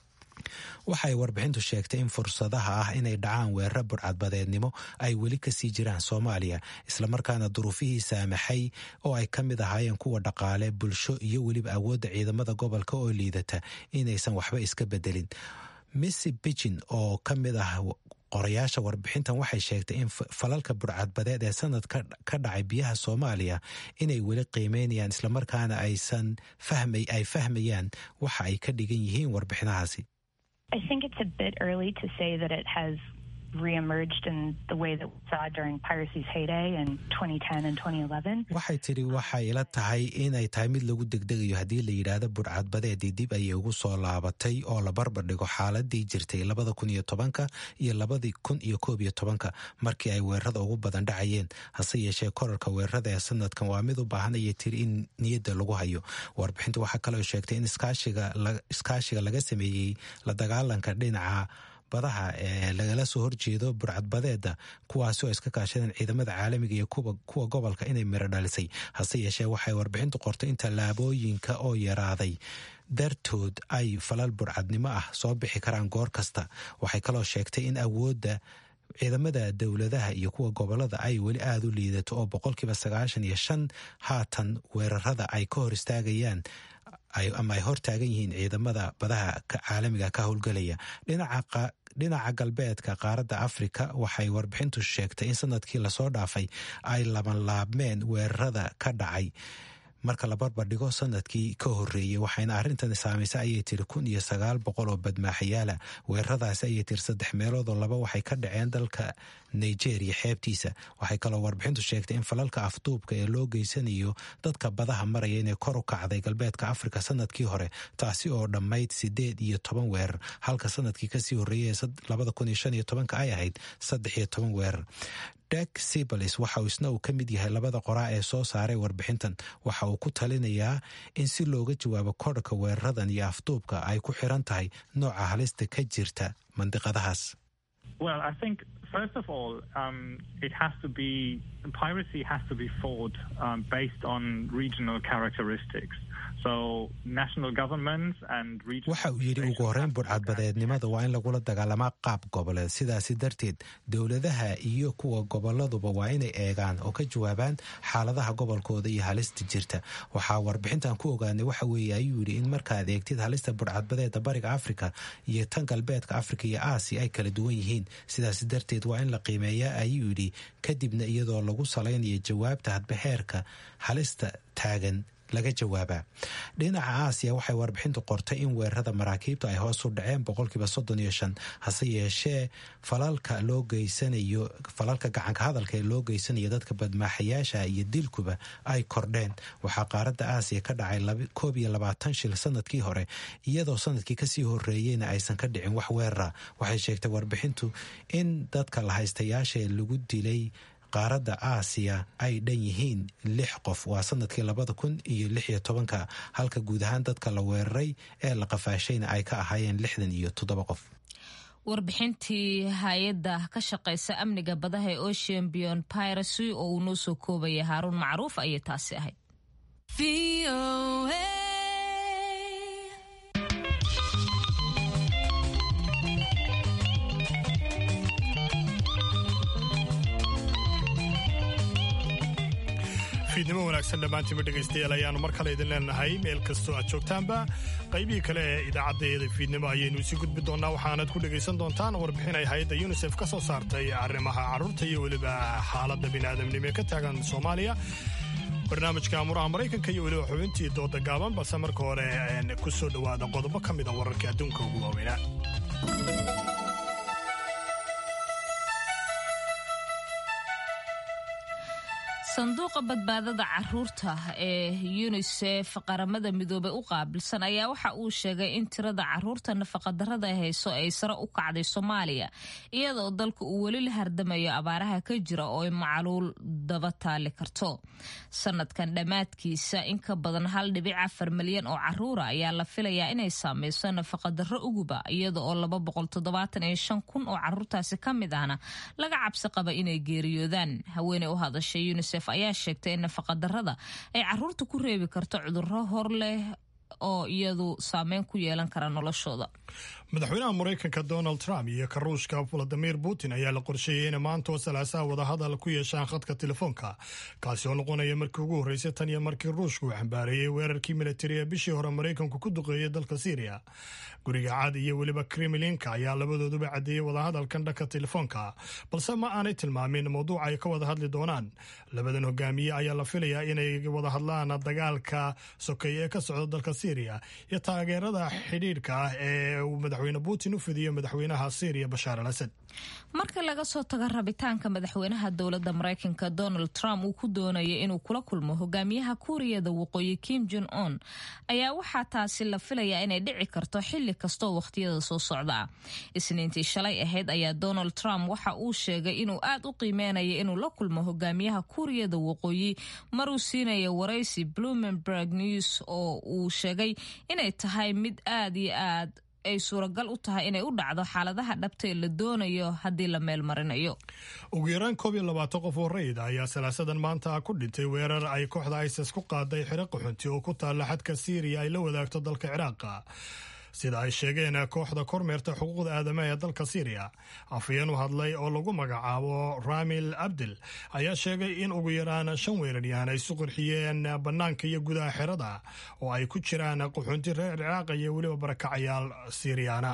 waxay warbixintu sheegtay in fursadaha ah inay dhacaan weeraro burcadbadeednimo ay weli kasii jiraan soomaaliya islamarkaana duruufihii saamaxay oo ay ka mid ahaayeen kuwa dhaqaale bulsho iyo weliba awoodda ciidamada gobolka oo liidata inaysan waxba iska bedelin missy bijin oo ka mid ah qorayaasha warbixintan waxay sheegtay in falalka burcadbadeed ee sanad ka dhacay biyaha soomaaliya inay weli qiimeynayaan islamarkaana aysan ay fahmayaan waxa ay ka dhigan yihiin warbixinahaasi I think it's a bit early to say that it has reemerged in the way that we saw during piracy's heyday in 2010 and 2011. waxay tidhi waxay ila tahay inay tahay mid lagu degdegayo haddii la yidhaahdo burcadbadeedii dib ayay ugu soo laabatay oo la barbar dhigo xaaladii jirtay labada kun iyo tobanka iyo labadii kun iyo koob iyo tobanka markii ay weerarada ugu badan dhacayeen hase yeeshee korarka weerarada ee sanadkan waa mid u baahan ayay tiri in niyadda lagu hayo warbixintu waxaa kaloo sheegtay in iskaashiga laga sameeyey la dagaalanka dhinaca badaha ee lagala soo horjeedo burcadbadeeda kuwaasi oo iska kaashadeen ciidamada caalamiga iyo kuwa gobolka inay miro dhalisay hase yeeshee waxay warbixintu qortay in tallaabooyinka oo yaraaday dartood ay falal burcadnimo ah soo bixi karaan goor kasta waxay kaloo sheegtay in awoodda ciidamada dowladaha iyo kuwa gobolada ay weli aada u liidato oo boqolkiiba sagaashan iyo shan haatan weerarada ay ka hor istaagayaan ama ay hor taagan yihiin ciidamada badaha caalamiga ka howlgelaya dhinaca galbeedka qaaradda afrika waxay warbixintu sheegtay in sanadkii lasoo dhaafay ay labanlaabmeen weerarada ka dhacay marka la barbardhigo sanadkii ka horeeyey waxayna arrintan saamaysay ayay tiri kun iyo sagaal boqol oo badmaaxayaala weeraradaasi ayay tiri saddex meeloodoo laba waxay ka dhaceen dalka nigeria xeebtiisa waxay kaloo warbixintu sheegtay in falalka afduubka ee loo geysanayo dadka badaha maraya inay kor u kacday galbeedka afrika sanadkii hore taasi oo dhammayd sideed iyo toban weerar halka sanadkii kasii horreeyay labada kun iyo shan iyo tobanka ay ahayd saddex iyo toban weerar dek sibalis waxa uu isna uu ka mid yahay labada qoraa ee soo saaray warbixintan waxa uu ku talinayaa in si looga jawaabo korhka weeraradan iyo afduubka ay ku xiran tahay nooca halista ka jirta mandiqadahaas Well, I think first of all, um, it has to be piracy has to be fought um, based on regional characteristics. So national governments and regional waxa uu yidhi ugu horreyn burcadbadeednimada waa in lagula dagaalamaa qaab goboleed sidaasi darteed dowladaha iyo kuwa goboladuba waa inay eegaan oo ka jawaabaan xaaladaha gobolkooda iyo halista jirta waxaa warbixintan ku ogaanay waxa weeye ayuu yidhi in markaad eegtid halista burcadbadeeda bariga afrika iyo tan galbeedka afrika iyo aasiya ay kala duwan yihiin sidaasi darteed waa in la qiimeeyaa ayuu yidhi kadibna iyadoo lagu salaynayo jawaabta hadba heerka halista taagan laga jawaabaa dhinaca aasiya waxay warbixintu qortay in weerarada maraakiibta ay hoos u dhaceen boqolkiiba soddon iyo shan hase yeeshee falalka loo geysanayo falalka gacanka hadalka ee loo geysanayo dadka badmaaxayaasha iyo dilkuba ay kordheen waxaa qaaradda aasiya ka dhacay koob iyo labaatan shil sanadkii hore iyadoo sanadkii kasii horeeyeyna aysan ka dhicin wax weerara waxay sheegtay warbixintu in dadka la haystayaasha lagu dilay qaaradda aasiya ay dhan yihiin lix qof waa sanadkii labada kun iyo lix iyo tobanka halka guud ahaan dadka la weeraray ee la qafaashayna ay ka ahaayeen lixdan iyo toddoba qof warbixintii hay-adda ka shaqaysa amniga badaha ee ocean bion piracy oo uu noo soo koobaya haaruun macruuf ayay taasi ahayd fiidnimo wanaagsan dhammaantiinba dhegaystayaal ayaannu mar kale idin leenahay meel kastoo aad joogtaanba qaybihii kale ee idaacaddeeda fiidnimo ayaynu isi gudbi doonnaa waxaanad ku dhegaysan doontaan warbixin ay hay-adda yunisef ka soo saartay arrimaha carruurta iyo weliba xaaladda bini'aadamnimo ee ka taagan soomaaliya barnaamijka amuraha maraykanka iyo weliba xubintii dooda gaaban balse marka hore ku soo dhowaada qodobo ka mida wararka adduunka ugu waaweynaa sanduuqa badbaadada caruurta ee yunisef qaramada midoobey u qaabilsan ayaa waxa uu sheegay in tirada caruurta nafaqadarada hayso ay sare u kacday soomaaliya iyadoo dalka uu weli la hardamayo abaaraha ka jira oo ay macluul daba taali karto sanadkan dhammaadkiisa in ka badan hal dhibic afar milyan oo caruura ayaa la filayaa inay saameyso nafaqadaro uguba iyada oo laba boqol toddobaatan iyo shan kun oo caruurtaasi ka mid ahna laga cabsi qaba inay geeriyoodaan haweeney u hadashay yunisef ayaa sheegtay in nafaqadarada ay caruurta ku reebi karto cudurro hor leh oo iyadu saameyn ku yeelan kara noloshooda madaxweynaha maraykanka donald trump iyo ka ruushka valadimir putin ayaa la qorsheeyey inay maanta oo salaasaha wadahadal ku yeeshaan khadka telefoonka kaasi oo noqonaya markii ugu horreysay tan iyo markii ruushku uu xambaareeyey weerarkii militari ee bishii hore maraykanku ku duqeeyey dalka syriya guriga cad iyo weliba kremlinka ayaa labadooduba caddeeyey wadahadalkan dhanka telefoonka balse ma aanay tilmaamin mawduuca ay ka wada hadli doonaan labadan hogaamiye ayaa la filayaa inay wada hadlaan dagaalka sokeeye ee ka socda dalka syriya iyo taageerada xidhiidhka ah ee uu madaxweyne putin u fidiyo madaxweynaha syriya bashaar al asad marka laga soo tago rabitaanka madaxweynaha dowladda maraykanka donald trump uu ku doonaya inuu kula kulmo hogaamiyaha kuuriyada waqooyi kim jon on ayaa waxaa taasi la filayaa inay dhici karto xili kastoo wakhtiyada soo socda ah isniintii shalay ahayd ayaa donald trump waxa uu sheegay inuu aad u qiimeynaya inuu la kulmo hogaamiyaha kuuriyada waqooyi maruu siinaya waraysi blumenberg news oo uu sheegay inay tahay mid aad iyo aad ay suuragal u tahay inay u dhacdo xaaladaha dhabta ee la doonayo haddii la meel marinayo ugu yaraan koob iyo labaatan qof oo rayid ayaa salaasadan maanta ku dhintay weerar ay kooxda isis ku qaaday xero qaxunti oo ku taalla xadka siiriya ay la wadaagto dalka ciraaqa sida ay sheegeen kooxda kormeerta xuquuqda aadamaha ee dalka syriya afayeen u hadlay oo lagu magacaabo ramil abdil ayaa sheegay in ugu yaraan shan weeraryahan ay isu qurxiyeen bannaanka iyo gudaha xerada oo ay ku jiraan qaxoonti reer ciraaq iyo weliba barakacayaal siriyaana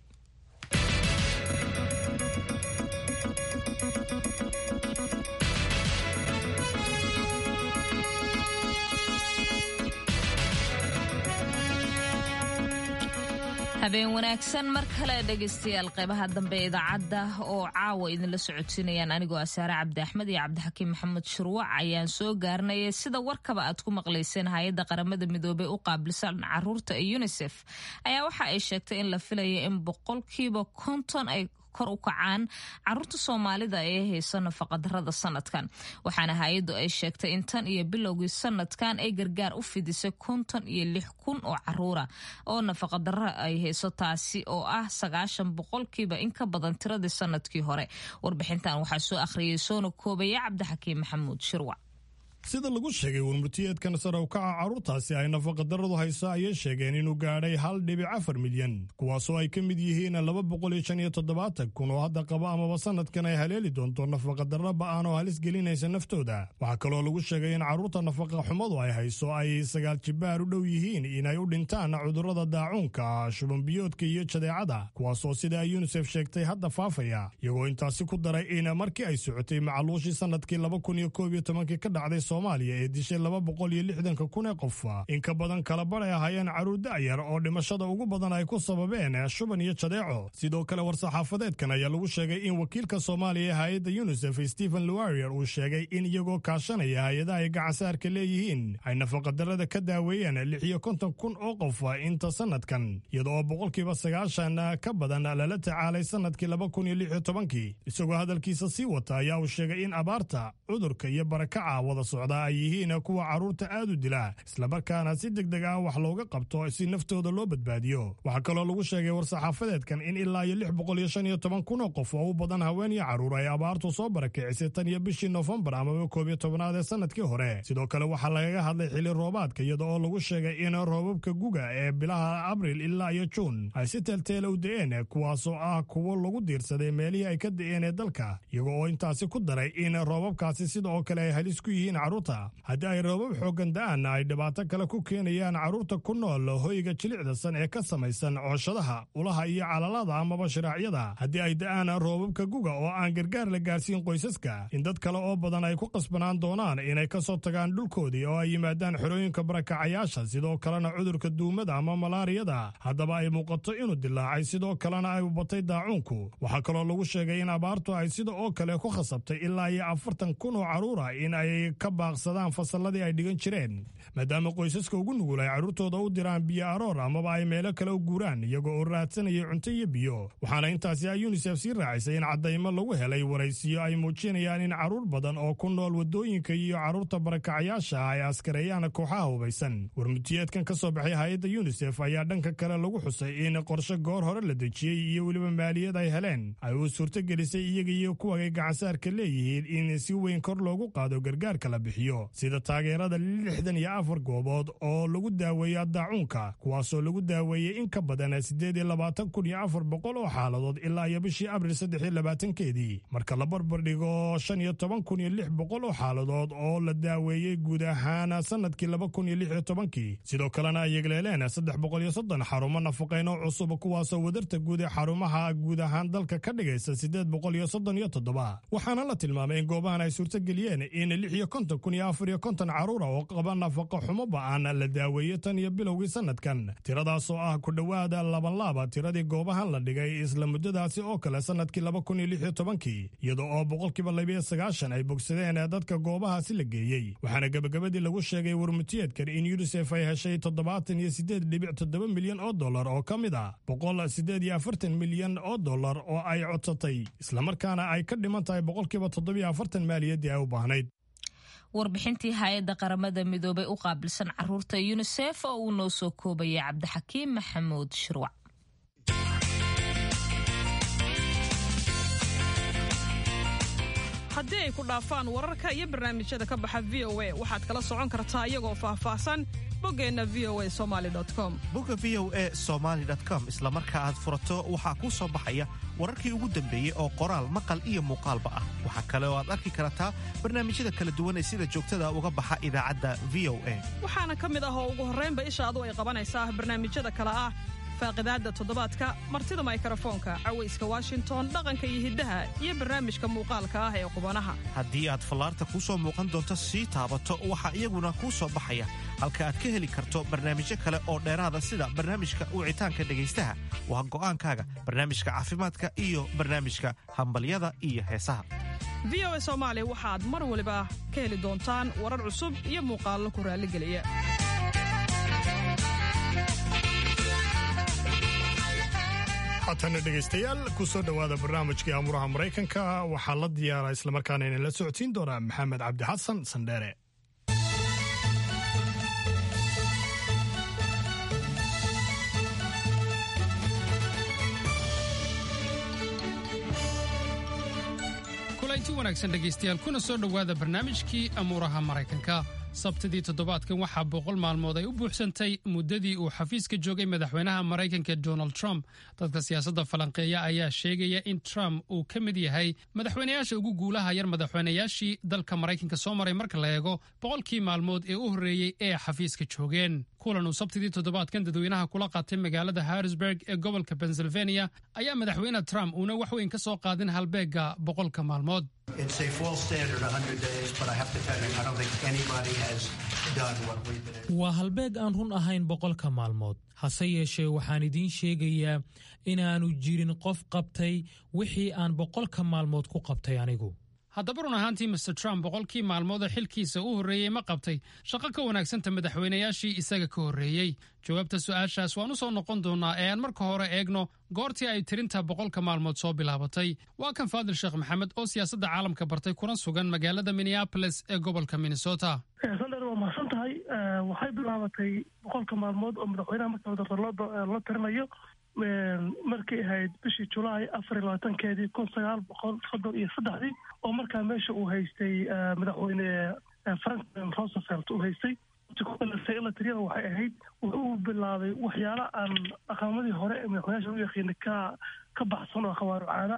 habeen wanaagsan mar kale dhegaystayaal qeybaha dambe ee idaacadda oo caawa idinla socodsiinayaan anigoo asaare cabdi axmed iyo cabdixakiim maxamed shurwac ayaan soo gaarnayay sida warkaba aad ku maqlayseen hay-adda qaramada midoobey u qaabilsan caruurta ee unisef ayaa waxa ay sheegtay in la filaya in boqolkiiba konton ay kor u kacaan caruurta soomaalida ee hayso nafaqadarada sanadkan waxaana hay-addu ay sheegtay in tan iyo bilowgii sanadkan ay gargaar u fidisay konton iyo lix kun oo caruura oo nafaqadaro ay hayso taasi oo ah sagaashan boqolkiiba in ka badan tiradii sanadkii hore warbixintan waxaa soo akhriyay soona koobaya cabdixakiim maxamuud shirwac sida lagu sheegay warmurtiyeedkan sare u kaca carruurtaasi ay nafaqadaradu hayso ayay sheegeen inuu gaadhay hal dhibic afar milyan kuwaasoo ay ka mid yihiin laba boqol iyo shan iyo toddobaatan kun oo hadda qaba amaba sanadkan ay haleeli doonto nafaqadarro ba'an oo halis gelinaysa naftooda waxaa kaloo lagu sheegay in carruurta nafaqa xumadu ay hayso ay sagaal jibaar u dhow yihiin inay u dhintaan cudurrada daacuunka shubanbiyoodka iyo jadeecada kuwaasoo sida ay yunisef sheegtay hadda faafaya iyagoo intaasi ku daray in markii ay socotay macaluushii sanadkii laba kun iyo koob iyo tobankii ka dhacday soomaaliya ee dishay laba boqol iyo lixdanka kun ee qof in ka badan kala bar ay ahaayeen carruur da'yar oo dhimashada ugu badan ay ku sababeen shuban iyo jadeeco sidoo kale war-saxaafadeedkan ayaa lagu sheegay in wakiilka soomaaliya ee hay-adda yunisef stephen luarier uu sheegay in iyagoo kaashanaya hay-adaha ay gacansaarka leeyihiin ay nafaqadarrada ka daaweeyeen lix iyo konton kun oo qof inta sanadkan iyada oo boqolkiiba sagaashan ka badan lala tacaalay sanadkii laba kun iyo lix iyo tobankii isagoo hadalkiisa sii wata ayaa uu sheegay in abaarta cudurka iyo barakaca wada socda ay yihiin kuwa carruurta aad u dila islamarkaana si deg deg ah wax looga qabto si naftooda loo badbaadiyo waxaa kaloo lagu sheegay war-saxaafadeedkan in ilaa iyo lix boqol iyo shan iyo toban kun oo qof oo u badan haween iyo carruur ay abaartu soo barakicisay tan iyo bishii noofembar amaba koob iyo tobanaad ee sanadkii hore sidoo kale waxaa lagaga hadlay xili roobaadka iyada oo lagu sheegay in roobabka guga ee bilaha abril ilaa iyo juun ay si teelteela u da'een kuwaasoo ah kuwo lagu diirsaday meelihii ay ka da'een ee dalka iyago oo intaasi ku daray in roobabkaasi sida oo kale ay halis ku yihiin carruurta haddii ay roobab xooggan da'aanna ay dhibaato kale ku keenayaan carruurta ku nool hoyga jilicdasan ee ka samaysan cooshadaha ulaha iyo calalada amaba shiraacyada haddii ay da'aan roobabka guga oo aan gargaar la gaarsiin qoysaska in dad kale oo badan ay ku qasbanaan doonaan inay ka soo tagaan dhulkoodii oo ay yimaadaan xerooyinka barakacayaasha sidoo kalena cudurka duumada ama malaariyada haddaba ay muuqato inuu dilaacay sidoo kalena ay batay daacuunku waxaa kaloo lagu sheegay in abaartu ay sida oo kale ku khasabtay ilaa iyo afartan kun oo carruura in ay ka baaqsadaan fasalladii ay dhigan jireen maadaama qoysaska ugu nugul ay carruurtooda u diraan biyo aroor amaba ay meelo kale u guuraan iyagoo oo raadsanaya cunto iyo biyo waxaana intaasi ay yunisef sii raacisay in caddaymo lagu helay waraysiyo ay muujinayaan in carruur badan oo ku nool waddooyinka iyo carruurta barakacayaasha ay askareeyaan kooxaha hubaysan warmutiyeedkan ka soo baxay hay-adda yunisef ayaa dhanka kale lagu xusay in qorshe goor hore la dejiyey iyo weliba maaliyad ay heleen ay uu suurtogelisay iyaga iyo kuwa ay gacansaarka leeyihiin in si weyn kor loogu qaado gargaarka la bixiyo sida taageerada lixdan iyo afar goobood oo lagu daaweeyo daacuunka kuwaasoo lagu daaweeyey in ka badan siddeed iyo labaatan kun iyo afar boqol oo xaaladood ilaa iyo bishii abril saddex iyo labaatankeedii marka la barbardhigo shan iyo toban kun iyo lix boqol oo xaaladood oo la daaweeyey guud ahaan sanadkii laba kun iyo lix iyo tobankii sidoo kalena ay yegleeleen saddex boqol iyo soddon xarumo nafaqayn oo cusub kuwaasoo wadarta guud ee xarumaha guud ahaan dalka ka dhigaysa siddeed boqol iyo soddon iyo toddoba waxaana la tilmaamay in goobahan ay suurtageliyeen in lix iyo konton kun iyo afar iyo konton carruura oo qaba nafaqo xumo ba'an la daaweeyo tan iyo bilowgii sanadkan tiradaasoo ah ku dhowaada labanlaaba tiradii goobahan la dhigay isla muddadaasi oo kale sanadkii laba kun iyo lix iyo tobankii iyada oo boqolkiiba labiyo sagaashan ay bogsadeen dadka goobahaasi la geeyey waxaana gebagabadii lagu sheegay warmutiyeedkan in yunisef ay heshay toddobaatan iyo siddeed dhibic toddoba milyan oo dollar oo ka mid ah boqol siddeed iyo afartan milyan oo dollar oo ay codsatay islamarkaana ay ka dhiman tahay boqolkiiba toddobiyo afartan maaliyaddii ay u baahnayd warbixintii hay-adda qaramada midoobay u qaabilsan caruurta yunisef oo uu noo soo koobayay cabdixakiim maxamuud shirwac haddii ay ku dhaafaan wararka iyo barnaamijyada ka baxa v o a waxaad kala socon kartaa iyagoo faahfaahsan boggeenna v o a somaali com bogga v o a somaali com isla marka aad furato waxaa kuu soo baxaya wararkii ugu dambeeyey oo qoraal maqal iyo muuqaalba ah waxaa kale oo aad arki kartaa barnaamijyada kala duwan ee sida joogtada uga baxa idaacadda v o a waxaana ka mid ah oo ugu horraynba ishaadu ay qabanaysaa barnaamijyada kale ah faaqidaadda toddobaadka martida maykrofoonka cawayska washington dhaqanka iyo hiddaha iyo barnaamijka muuqaalka ah ee qubanaha haddii aad fallaarta kuu soo muuqan doonto sii taabato waxaa iyaguna kuu soo baxaya halka aad ka heli karto barnaamijyo kale oo dheeraada sida barnaamijka wicitaanka dhegaystaha waa go'aankaaga barnaamijka caafimaadka iyo barnaamijka hambalyada iyo heesaha v o a soomaali waxaad mar waliba ka heli doontaan warar cusub iyo muuqaallo ku raalligeliya haatana dhegaystayaal ku soo dhowaada barnaamijkii amuraha maraykanka waxaa la diyaaraa islamarkaana idinla socodsiin doonaa maxamed cabdi xasan sandheere kulanti wanaagsan dhegaystayaal kuna soo dhowaada barnaamijkii amuuraha maraykanka sabtidii toddobaadkan waxaa boqol maalmood ay u buuxsantay muddadii uu xafiiska joogay madaxweynaha maraykanka donald trump dadka siyaasadda falanqeeya ayaa sheegaya in trump uu ka mid yahay madaxweynayaasha ugu guulaha yar madaxweynayaashii dalka maraykanka soo maray marka la eego boqolkii maalmood ee u horreeyey ee xafiiska joogeen kulan uu sabtidii toddobaadkan dadweynaha kula qaatay magaalada harrisburg ee gobolka pennsylvania ayaa madaxweyne trump uuna wax weyn ka soo qaadin halbeegga boqolka maalmood waa halbeeg aan run ahayn boqolka maalmood hase yeeshee waxaan idiin sheegayaa inaannu jirin qof qabtay wixii aan boqolka maalmood ku qabtay anigu haddaba run ahaantii master trump boqolkii maalmoodoo xilkiisa u horreeyey ma qabtay shaqo ka wanaagsanta madaxweynayaashii isaga ka horreeyey jawaabta su'aashaas waan u soo noqon doonnaa ee aan marka hore eegno goortii ay tirinta boqolka maalmood soo bilaabatay waa kan faadil sheekh maxamed oo siyaasadda caalamka bartay kuna sugan magaalada minneabolis ee gobolka minnesota sandher waa mahadsan tahay waxay bilaabatay boqolka maalmood oo madaxweynaha marka wadadarlada la tirinayo markay ahayd bishii julaay afar iyo labaatankeedii kun sagaal boqol soddon iyo saddexdii oo markaa meesha uu haystay madaxweyne franklin roosevelt uu haystay la tiriyada waxay ahayd wuxuu bilaabay waxyaala aan dhaqamadii hore ee madaxweynaasha u yaqiina ka ka baxsan oo khawaaru caana ah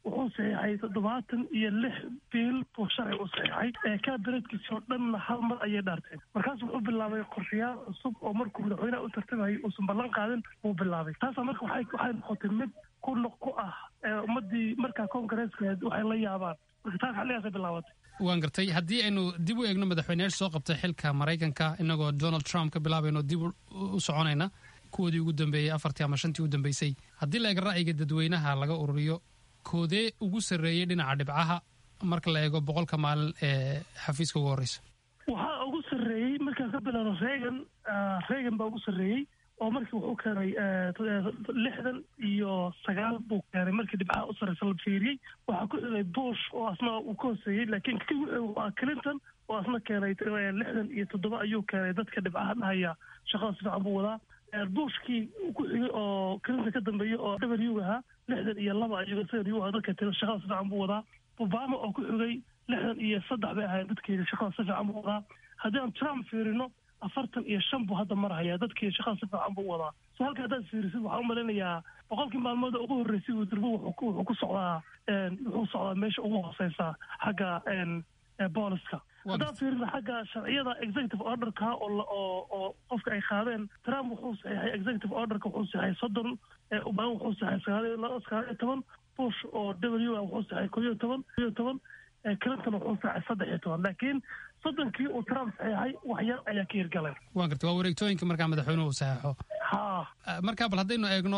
wuxuu saxiixay toddobaatan iyo lix biil buu sharci u saxiixay kabineedkiisi oo dhanna hal mar ayay dhaarteen markaas wuxuu bilaabay qorshayaal cusub oo markuu madaxweynaha u tartamayay uusan ballan qaadin wuu bilaabay taasa marka waxay waxay noqotay mid ku noq ku ah ummadii markaa koongareeska waxay la yaabaan marka taas xilligaasay bilaabatay waan gartay haddii aynu dib u eegno madaxweyneyaasha soo qabtay xilka maraykanka inagoo donald trump ka bilaabayno dib u soconayna kuwoodii ugu dambeeyey afartii ama shantii u dambeysay haddii la eego ra'yiga dadweynaha laga ururiyo koodee ugu sarreeyey dhinaca dhibcaha marka la eego boqolka maalin ee xafiiska ugu horreysa waxaa ugu sarreeyey markaan ka bilaano reagan reagan baa ugu sarreeyey oo markii wuxuu keenay lixdan iyo sagaal buu keenay markii dhibcaha u sarreysa la fiiriyey waxaa ku xigay bush oo asna uu ka hoseeyey laakiin kii wuxuu waa clinton oo asna keenay lixdan iyo toddoba ayuu keenay dadka dhibcaha dhahaya shaqada si fiican buu wadaa bushkii ku xigay oo clinton ka dambeeyey oo w ahaa lixdan iyo laba ayuu isagan u dadka tira shaqada si fiican buu wadaa obama oo ku xigay lixdan iyo saddex bay ahayd dadkeeda shaqada si fiican buu wadaa haddii aan trump fiirino afartan iyo shan buu hadda marhayaa dadkii shaqada si fiican buu wadaa so halka haddaad fiirisid waxaan u malaynayaa boqolkii maalmood ugu horreysay uu dirbo wuxuu ku socdaa wuxuu socdaa meesha ugu hooseysa xagga booliska haddaan fiirina xagga sharciyada executive orderka oo oo qofka ay qaadeen trump wuxuu saxiixay executive orderka wuxuu saxiixay soddon obama wuxuu saxiixay sagaal sagaal iyo toban bush oo w a wuxuu saxiixay koo iyo toban koo iyo toban clinton wuxuu saxiixay saddex iyo toban laakiin soddonkii uu trump saxiixay wax yar ayaa ka hirgalay waan gartay waa wareegtooyinka markaa madaxweynuhu uu saxeexo ha markaa bal haddaynu eegno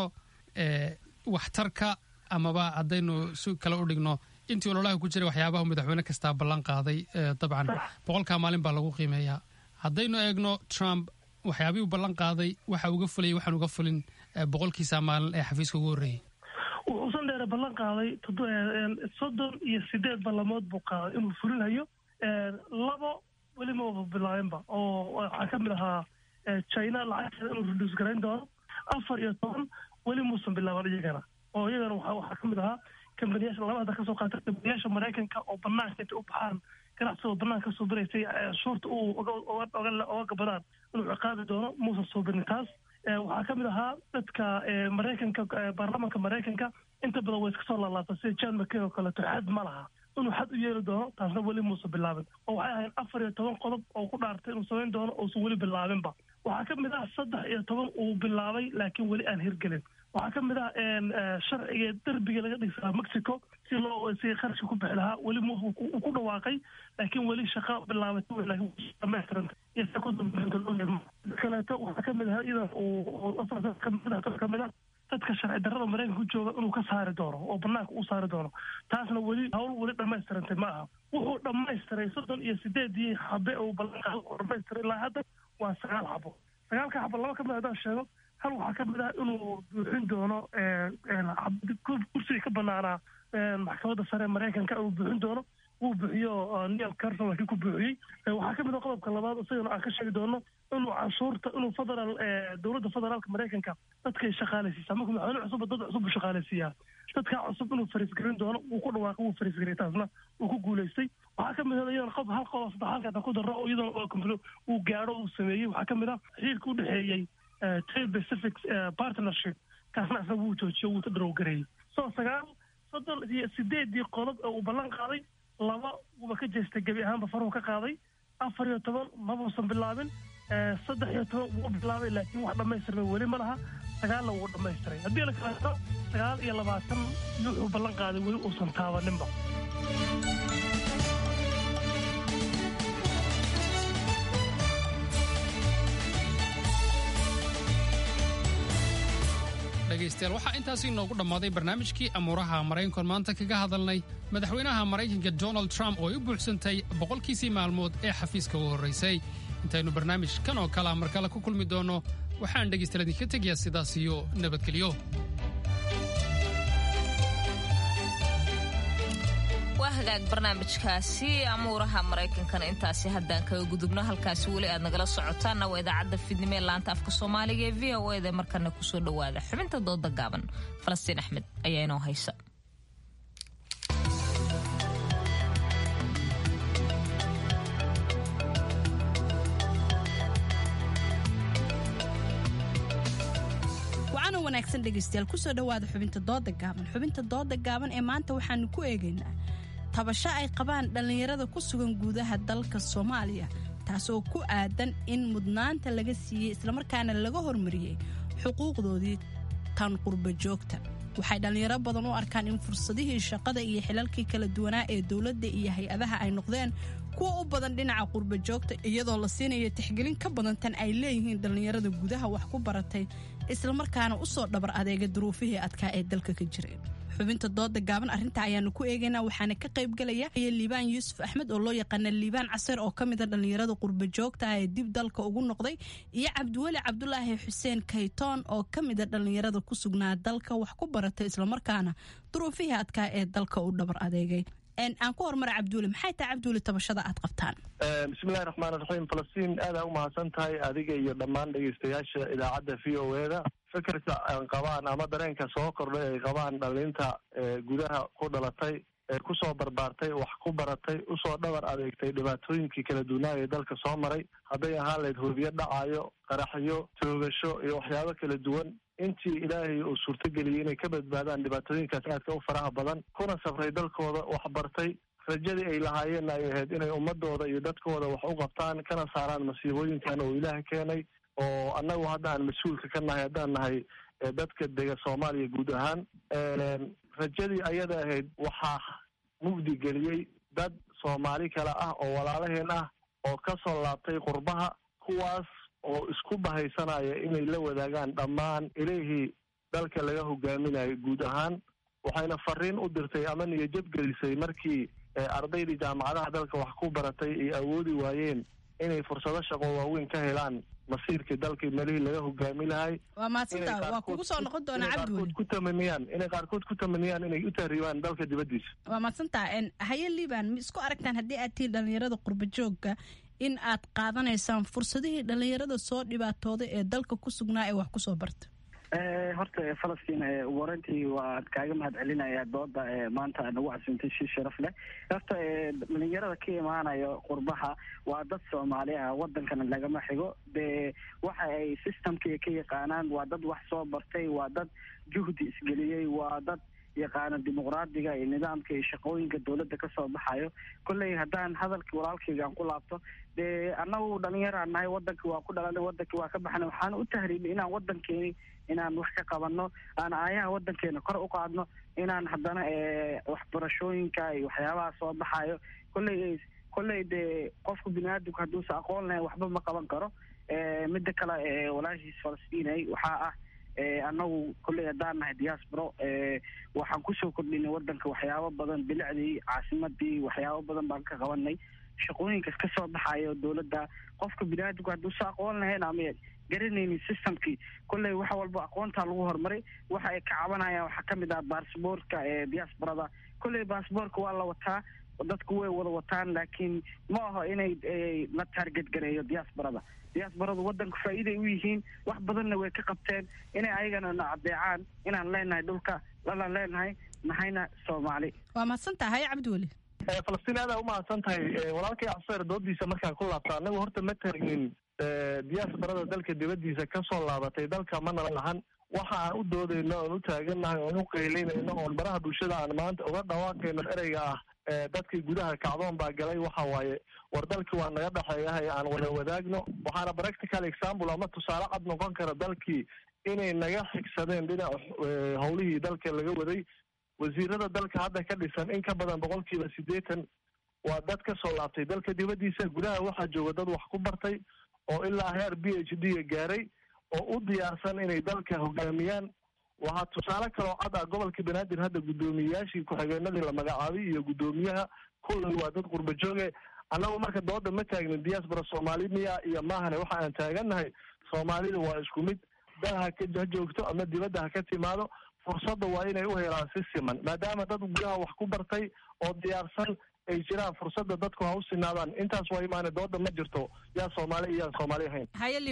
waxtarka amaba haddaynu si kale u dhigno intii ololaha ku jiray waxyaabaha madaxweyne kastaa ballan qaaday dabcan boqolkaa maalin baa lagu qiimeeyaa haddaynu eegno trump waxyaabihii ballan qaaday waxa uga fulayay waxaan uga fulin boqolkiisa maalin ee xafiiska ugu horreeyey wuxuusan dheere ballan qaaday soddon iyo sideed ballamood buu qaaday inuu fulinayo labo weli maba bilaabinba oo waxaa ka mid ahaa china lacagteeda inuu reduus garayn doono afar iyo toban weli muusan bilaaban iyagana oo iyagana waxaa ka mid ahaa kambaniyaasha laba hadda kasoo qaata kambaniyaasha maraykanka oo banaanka intay u baxaan ganacsigoo banaanka kasoo biraysay shuurta uu oga gabadaan inuu ciqaabi doono muusan soo birin taas waxaa ka mid ahaa dadka maraykanka baarlamanka maraykanka inta badan way iska soo laalaabta sida john mckay oo kaleeto xad ma laha inuu xad u yeeli doono taasna weli muusan bilaabin oo waxay ahayd afar iyo toban qodob oo ku dhaartay inuu samayn doono uusan weli bilaabinba waxaa ka mid ah saddex iyo toban uu bilaabay laakiin weli aan hirgelin waxaa ka mid ah sharciga derbiga laga dhigsaa mexico si loo si qarashka ku bixi lahaa weli uu ku dhawaaqay laakiin weli shaqa bilaabatay laakiin dhamaystiranta iyo sa ku dambeyanta loo yeelmo kaleeto waxaa ka mid ah idan uu ka mid ah dadka sharci darrada maraykanka ku jooga inuu ka saari doono oo banaanka u saari doono taasna weli hawl weli dhammaystirantay ma aha wuxuu dhammaystiray soddon iyo sideedii xabe uu ballanqaado oo dhammaystiray ilaa hadda waa sagaal xabo sagaalka xabo laba ka mid haddaan sheego hal waxaa ka mid ah inuu buuxin doono kursiga ka banaanaa maxkamadda sare maraykanka uu buuxin doono wuu buuxiyo neil carson laakiin ku buuxiyey waxaa ka mid ah qodobka labaad isagana aan ka sheegi doono inuu canshuurta inuu federaal dowladda federaalka maraykanka dadkay shaqaalaysiisaa markuu madaxweyne cusub dad cusub buu shaqaalaysiiyaa dadkaa cusub inuu fariisgarin doono wuu ku dhawaaqay wuu fariisgariyay taasna wuu ku guulaystay waxaa ka mid ah iyadana qof hal qodob saddex halkaatan ku darro oo iyadana uu gaadho uu sameeyey waxaa ka mid ah xiriirka u dhexeeyey trade pacific partnership kaasna isaga wuu joojiyo wuu darowgareeyey so sagaal soddon iyo sideedii qodob ee uu ballan qaaday laba wuuba ka jeestay gebi ahaanba faruhu ka qaaday afar iyo toban mabuusan bilaabin saddex iyo toban wuu bilaabay laakiin wax dhammaystirmay weli ma laha sagaalna wuu dhammaystiray haddii la kaleeto sagaal iyo labaatan yuuxuu ballan qaaday weli uusan taabaninba dhegaystayaal waxaa intaasi inoogu dhammaaday barnaamijkii amuuraha maraykankoon maanta kaga hadalnay madaxweynaha maraykanka donald trump oo ay u buuxsantay boqolkiisii maalmood ee xafiiska ugu horraysay intaynu barnaamij kan oo kalea mar kale ku kulmi doonno waxaan dhegaystayaal idinka tegayaa sidaas iyo nabadgelyo waa hagaag barnaamijkaasi amuuraha maraykankana intaasi haddaan kaga gudubno halkaasi weli aad nagala socotaanna waa idaacadda fidnimo ee laanta afka soomaaliga ee v o eda markana kusoo dhowaada xubinta dooda gaaban falastiin axmed ayaa inoo haysa wacan oo wanaagsan dhegaystayaal kusoo dhowaada xubinta dooda gaaban xubinta dooda gaaban ee maanta waxaanu ku eegaynaa tabasho ay qabaan dhallinyarada ku sugan gudaha dalka soomaaliya taasoo ku aadan in mudnaanta laga siiyey islamarkaana laga hormariyey xuquuqdoodii tan qurba joogta waxay dhallinyaro badan u arkaan in fursadihii shaqada iyo xilalkii kala duwanaa ee dowladda iyo hay-adaha ay noqdeen kuwa u badan dhinaca qurba joogta iyadoo la siinayo tixgelin ka badan tan ay leeyihiin dhallinyarada gudaha wax ku baratay islamarkaana u soo dhabar adeega duruufihii adkaa ee dalka ka jireen xubinta dooda gaaban arrinta ayaanu ku eegaynaa waxaana ka qaybgalaya liibaan yuusuf axmed oo loo yaqaana liibaan caseer oo ka mida dhallinyarada qurba joogta ah ee dib dalka ugu noqday iyo cabdiweli cabdulaahi xuseen kaytoon oo ka mida dhallinyarada ku sugnaa dalka wax ku baratay islamarkaana duruufihii adkaa ee dalka u dhabar adeegay aan ku hormara cabdiweli maxay tahay cabdiweli tabashada aad qabtaan bismillahi raxmaan raxiim falastiin aadaa umahadsan tahay adiga iyo dhammaan dhegeystayaasha idaacadda v o eda fikirka aan qabaan ama dareenka soo kordhay ay qabaan dhalinta gudaha ku dhalatay ee kusoo barbaartay wax ku baratay usoo dhabar adeegtay dhibaatooyinkii kala duwanaa ee dalka soo maray hadday ahaan lahayd hoobiyo dhacayo qaraxyo toogasho iyo waxyaabo kala duwan intii ilaahay uu suurtageliyey inay ka badbaadaan dhibaatooyinkaas aadka u faraha badan kuna safray dalkooda wax bartay rajadii ay lahaayeenna ay ahayd inay ummadooda iyo dadkooda wax u qabtaan kana saaraan masiibooyinkan oo ilaah keenay oo annagu hadda aan mas-uulka ka nahay haddaan nahay dadka dega soomaaliya guud ahaan rajadii ayada ahayd waxaa mugdi geliyey dad soomaali kale ah oo walaalaheen ah oo ka soo laabtay qurbaha kuwaas oo isku bahaysanaya inay la wadaagaan dhammaan ilihii dalka laga hogaaminayo guud ahaan waxayna fariin u dirtay ama niyajab gelisay markii ardaydii jaamacadaha dalka wax ku baratay ay awoodi waayeen inay fursado shaqo waaweyn ka helaan masiirkii dalkii melihii laga hogaami lahay waa maadsantaa waa kugu soo noqon doonaa cabdiweli ku tamaniyaan inay qaarkood ku tamaniyaan inay u tahriibaan dalka dibaddiisa waa maadsantaa haye liban ma isku aragtaan haddii aad tihiin dhallinyarada qurba joogga in aad qaadanaysaan fursadihii dhallinyarada soo dhibaatooday ee dalka ku sugnaa ee wax kusoo barta horta falastiin ugu horeyntii waad kaaga mahad celinayaa dooda maanta nagu casuuntay si sharaf leh horta dhalinyarada ka imaanayo qurbaha waa dad soomaali ah wadankana lagama xigo dee waxa ay systemka ka yaqaanaan waa dad wax soo bartay waa dad juhdi isgeliyey waa dad yaqaana dimuqraadiga iyo nidaamka iyo shaqooyinka dowladda kasoo baxayo kolley haddaan hadalkii walaalkayga aan ku laabto dee annagu dhalinyaraan nahay wadankii waa ku dhalanay wadankii waa ka baxnay waxaan u tahriibnay inaan wadankeeni inaan wax ka qabanno aan aayaha wadankeena kor u qaadno inaan haddana waxbarashooyinka iyo waxyaabaha soo baxayo kolley kolley dee qofku biniaadamku hadduusa aqoon lahayn waxba ma qaban karo midda kale walaashiis falastiinay waxaa ah annagu kolley haddaan nahay diasporo waxaan kusoo kordhinay wadanka waxyaabo badan bilicdii caasimadii waxyaabo badan baan ka qabanay shaqooyinkas ka soo baxayo dowladda qofka biniaadamku hadduusa aqoon lahayn ama garanaynin systemkii kolley wax walba aqoontaa lagu horumaray waxa ay ka cabanayaan waxaa kamid ah baasboortka ee diasporada kolley baasboortka waa la wataa dadku way wada wataan laakiin ma aho inay la taarget gareeyo diasporada diasporadu wadanku faa'iiday u yihiin wax badanna way ka qabteen inay ayagana na adeecaan inaan leenahay dhulka lalaan leenahay nahayna soomaali waa mahadsan tahay cabdiweli falastiin aadaa umahadsan tahay walaalkay caseer doodiisa markaan ku laabta anagu horta ma taagnin diasporada dalka dibaddiisa kasoo laabatay dalka mana lahan waxa aan u doodayno oon u taagannahay oon u qaylinayno oon baraha bulshada aan maanta uga dhawaaqayno ereyga ah dadkii gudaha kacdoon baa galay waxa waaye war dalkii waa naga dhexeeyahay aan wada wadaagno waxaana practical example ama tusaale cad noqon kara dalkii inay naga xigsadeen dhinaca howlihii dalka laga waday wasiirada dalka hadda ka dhisan in ka badan boqolkiiba siddeetan waa dad ka soo laabtay dalka dibaddiisa gudaha waxaa jooga dad wax ku bartay oo ilaa heer b h d ga gaaray oo u diyaarsan inay dalka hogaamiyaan waxaa tusaale kaloo cad ah gobolka banaadir hadda guddoomiyeyaashii ku-xigeenadii la magacaabay iyo guddoomiyaha kullay waa dad qurba jooge annagu marka dooda ma taagnin diaspora soomaali miya iyo maahane waxa aan taagannahay soomaalida waa isku mid dal ha ha joogto ama dibadda ha ka timaado fursadda waa inay u helaan si siman maadaama dad gudaha wax ku bartay oo diyaarsan ay jiraan fursadda dadku ha u sinaadaan intaas waa imaane dooda ma jirto yaa soomaali iyo yaan soomaali ahayn haye liban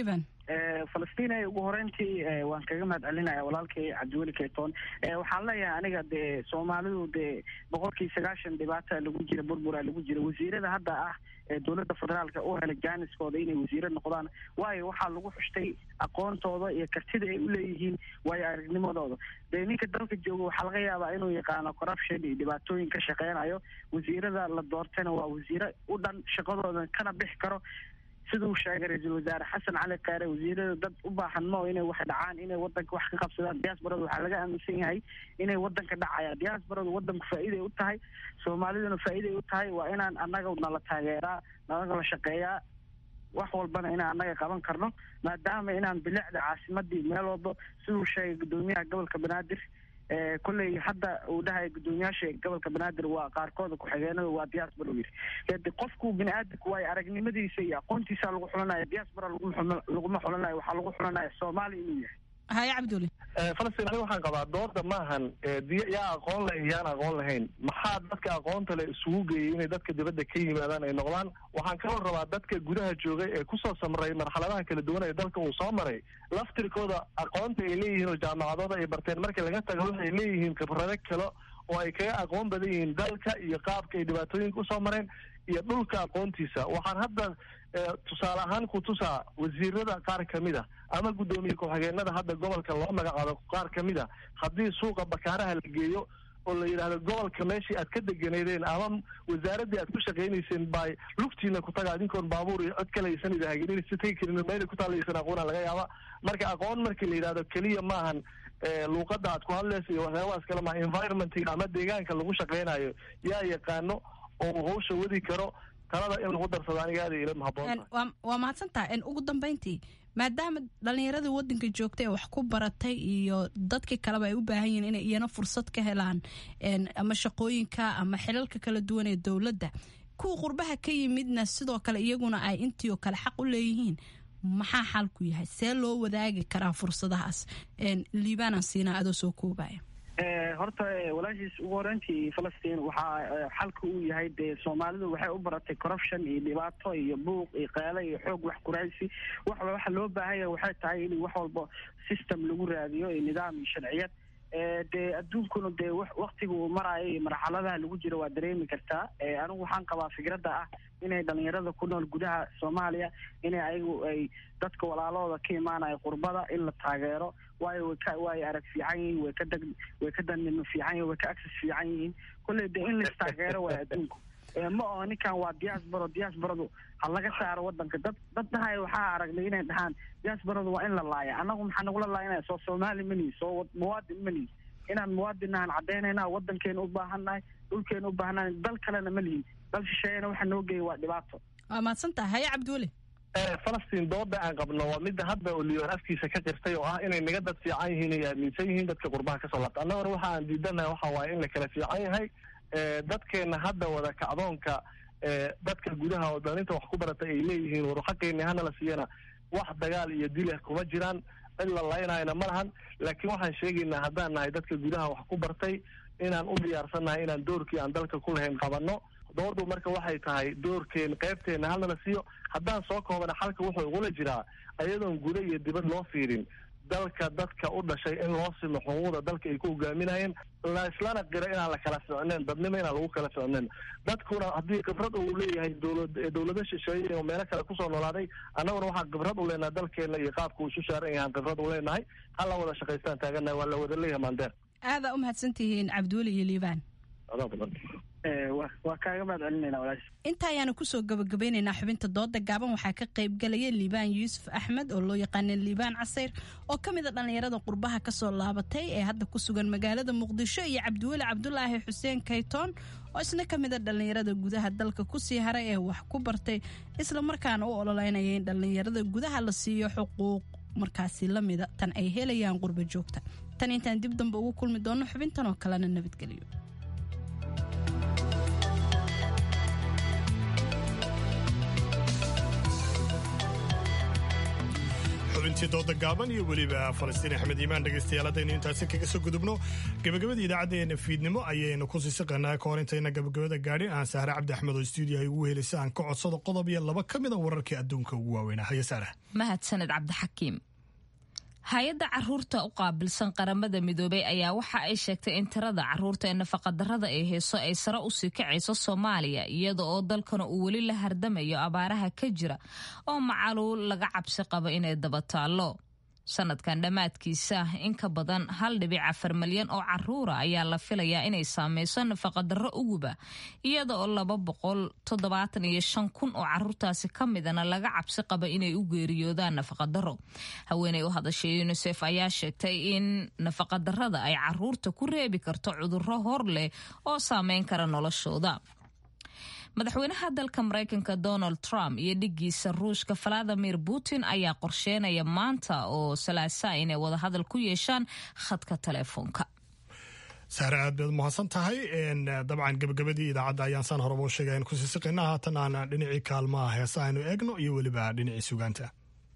falastiin ugu horeyntii waan kaga mahad celinaya walaalkay cabdiweli keyton waxaan leeyahay aniga dee soomaalidu dee boqolkii sagaashan dhibaata lagu jira burbura lagu jira wasiirada hadda ah ee dowladda federaalka u helay jaaniskooda inay wasiiro noqdaan waayo waxaa lagu xushtay aqoontooda iyo kartida ay uleeyihiin waayo aragnimadooda dee ninka dalka jooga waxaa laga yaabaa inuu yaqaano corruption iyo dhibaatooyin ka shaqeynayo wasiirada la doortayna waa wasiiro u dhan shaqadooda kana bixi karo siduu sheegay ra-iisul wasaare xasan cali kaare wasiirada dad u baahan mao inay wax dhacaan inay wadanka wax ka qabsadaan diasporada waxaa laga aaminsan yahay inay wadanka dhacayaan diasporadu wadanku faa'iiday u tahay soomaaliduna faa'iiday u tahay waa inaan annaga nala taageeraa nalaga la shaqeeyaa wax walbana inaan annaga qaban karno maadaama inaan bilicda caasimadii meel walba siduu sheegay guddoomiyaha gobolka banaadir kolley hadda uu dhahay guddoomiyaasha gobolka banaadir waa qaarkooda ku-xigeenada waa diaspora u yidhi qofku bini aadamku waayo aragnimadiisa iyo aqoontiisa lagu xulanaya diaspora laguma xulanayo waxaa lagu xulanaya soomaaliya inuu yahay haye cabduli falastiin aniga waxaan qabaa dooda maahan yaa aqoon leh yaan aqoon lahayn maxaa dadka aqoonta leh isugu geeyay inay dadka dibadda ka yimaadaan ay noqdaan waxaan kaloo rabaa dadka gudaha joogay ee kusoo samray marxaladaha kala duwan ee dalka uu soo maray laftirkooda aqoonta ay leeyihiin oo jaamacadooda ay barteen marka laga tago waxay leeyihiin khibrado kale oo ay kaga aqoon badan yihiin dalka iyo qaabka ay dhibaatooyinka usoo mareen iyo dhulka aqoontiisa waxaan hadda tusaale ahaan ku tusaa wasiirada qaar kamid a ama guddoomiye ku-xigeenada hadda gobolka loo magacaabo qaar kamid a haddii suuqa bakaaraha la geeyo oo la yidhaahdo gobolka meeshii aad ka deganeedeen ama wasaaraddii aad ku shaqaynayseen bay lugtiina ku taga adinkoon baabuur iyo cod kale aysan idahagelin si tegi karin meelay ku taalaysan aqoona laga yaaba marka aqoon markii la yidhahdo keliya maahan luuqadda aad ku hadlaysa iyo waxyaabahaas kale maa environmentiga ama deegaanka lagu shaqaynayo yaa yaqaano oo hawsha wadi karo talada in lagu darsado aniga aada ila mahaboon waa mahadsantaha ugu dambeyntii maadaama dhallinyaradii wadanka joogtay ee wax ku baratay iyo dadkii kaleba ay u baahan yihiin inay iyana fursad ka helaan ama shaqooyinka ama xilalka kala duwan ee dowladda kuwa qurbaha ka yimidna sidoo kale iyaguna ay intii oo kale xaq u leeyihiin maxaa xalku yahay see loo wadaagi karaa fursadahaas liibaanaan siinaa adoo soo koobaya horta walaashiis ugu horeyntii falastiin waxaa xalka uu yahay dee soomaalidu waxay u baratay corruption iyo dhibaato iyo buuq iyo qeele iyo xoog wax kuraysi wax waxa loo baahanya waxay tahay in wax walba system lagu raadiyo iyo nidaam iyo sharciyad dee adduunkuna dee waktiga uu maraayo iyo marxaladaha lagu jiro waa dareemi kartaa anigu waxaan qabaa fikradda ah inay dhalinyarada ku nool gudaha soomaaliya inay ayagu ay dadka walaalooda ka imaanaya qurbada in la taageero waayo way ka way arag fiican yihiin way ka dag way ka danimo fiican yihin way ka access fiican yihiin kolley dee in lais taageero waa adduunku ma oo ninkan waa diasporo diasporadu ha laga saaro wadanka dad dad dhahaya waxaa aragnay inay dhahaan diasporadu waa in la laaya annagu maxaa nagula laayanaya soo soomaali manihi soo muwaadin manihi inaan muwaadinahan caddaynayna wadankeena u baahannahay dhulkeena u baahannahay dal kalena ma lihin dal shisheeyana waxa noo geeya waa dhibaato waa mahadsantaha haye cabdiweli falastiin dooda aan qabno waa midda hadda oo liibaan afkiisa ka jirtay oo ah inay naga dad fiican yihiin ay aaminsan yihiin dadka qurbaha kasoo laabta annaguna waxa aan diidanahay waxa waaye in la kala fiican yahay dadkeena hadda wada kacdoonka dadka gudaha oo dalinta wax ku baratay ay leeyihiin waruxaqeeni hana la siiyana wax dagaal iyo dilah kuma jiraan cid la laynayna ma lahan laakiin waxaan sheegaynaa haddaan nahay dadka gudaha wax ku bartay inaan u diyaarsannahay inaan doorkii aan dalka ku lahayn qabanno doodu marka waxay tahay doorkeen qaybteena halna la siiyo haddaan soo koobana xalka wuxuu igula jiraa ayadoon guda iyo dibad loo fiirin dalka dadka u dhashay in loo simo xuquuqda dalka ay ku hogaaminayeen la islana qira inaan la kala ficneen dadnimo inaan lagu kala ficneen dadkuna haddii khibrad uu leeyahay dowlad dowlado shisheeye oo meelo kale kusoo noolaaday annaguna waxaan khibrad u leenahay dalkeena iyo qaabka uu isu saaran yahaan khibrad u leenahay ha la wada shaqaystaan taaganahay waa la wada leeyahay maandeer aadaa u mahadsantihiin cabdiweli iyo liibaan waa kaaga mahad celinayna walaash inta ayaanu kusoo gabagabeynaynaa xubinta dooda gaaban waxaa ka qayb galaya liibaan yuusuf axmed oo loo yaqaana liibaan casayr oo ka mid a dhallinyarada qurbaha kasoo laabatay ee hadda ku sugan magaalada muqdisho iyo cabdiweli cabdulaahi xuseen kaytoon oo isna ka mid a dhallinyarada gudaha dalka kusii haray ee wax ku bartay isla markaana u ololeynaya in dhallinyarada gudaha la siiyo xuquuq markaasi lamida tan ay helayaan qurba joogta tan intaan dib dambe ugu kulmi doono xubintan oo kalena nabadgelyo xubintii dooda gaaban iyo weliba falastiin axmed iimaan dhegaystayaal haddaynu intaasi kaga soo gudubno gabagabadii idaacaddeenna fiidnimo ayaynu ku siisiqanaa ka hor intayna gabagabada gaadhin aan sahre cabdi axmed oo stuudiyaha ugu helisa aan ka codsado qodob iyo laba ka mida wararkii adduunka ugu waaweynaa haya saara mahadsaned cabdixakiim hay-adda caruurta u qaabilsan qaramada midoobey ayaa waxa ay sheegtay in tirada caruurta ee nafaqadarrada ee heeso ay sare usii kacayso soomaaliya iyada oo dalkana uu weli la hardamayo abaaraha ka jira oo macaluul laga cabsi qabo inay daba taallo sanadkan dhammaadkiisa in ka badan hal dhibic afar malyan oo caruura ayaa la filayaa inay saameyso nafaqadarro uguba iyada oo laba boqol toddobaatan iyo shan kun oo caruurtaasi ka midana laga cabsi qaba inay u geeriyoodaan nafaqadarro haweeney u hadashay unisef ayaa sheegtay in nafaqadarrada ay caruurta ku reebi karto cudurro hor leh oo saameyn kara noloshooda madaxweynaha dalka maraykanka donald trump iyo dhigiisa ruushka valadimir putin ayaa qorsheynaya maanta oo salaasa inay wadahadal ku yeeshaan khadka teleefoonka sahre aad baad mahadsan tahay dabcan gabagabadii idaacadda ayaan saan horeba u sheegay aynu kusii siqina haatan aan dhinacii kaalmaha heesa aynu eegno iyo weliba dhinacii sugaanta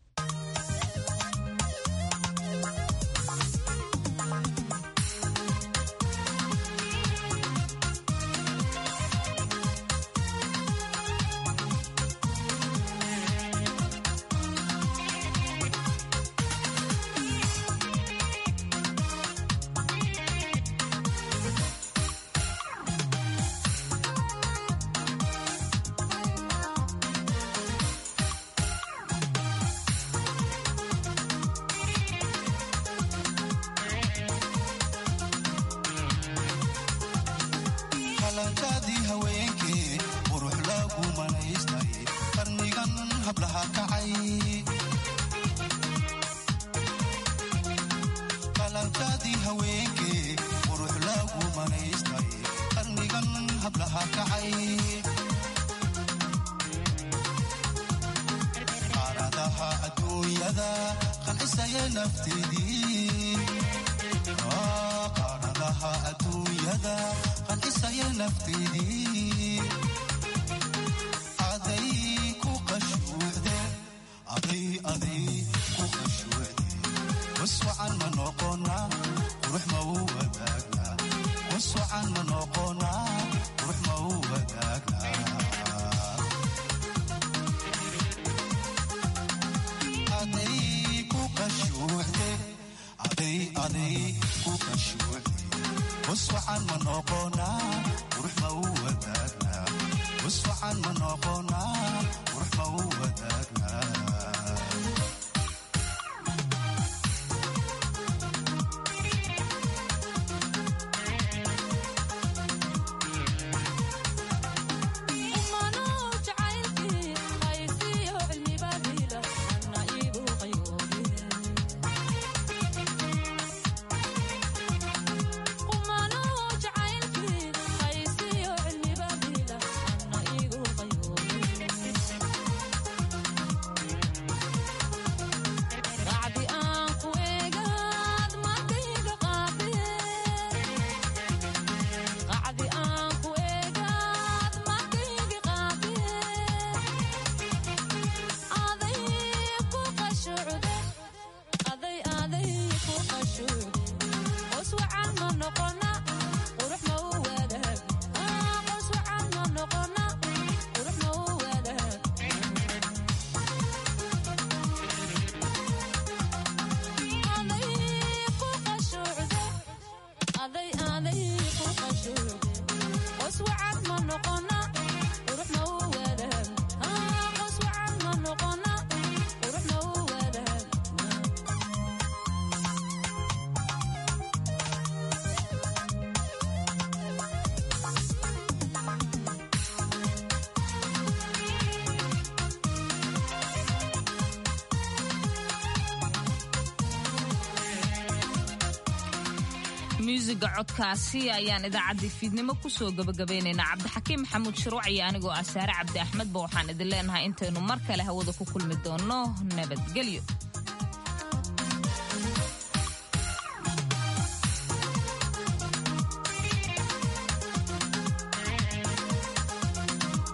muusiga codkaasi ayaan idaacaddii fiidnimo kusoo gabagabaynaynaa cabdixakiim maxamuud shuruuc iyo anigoo ah saare cabdi axmedba waxaan idin leenahay intaynu mar kale hawada ku kulmi doonno nabadgelyo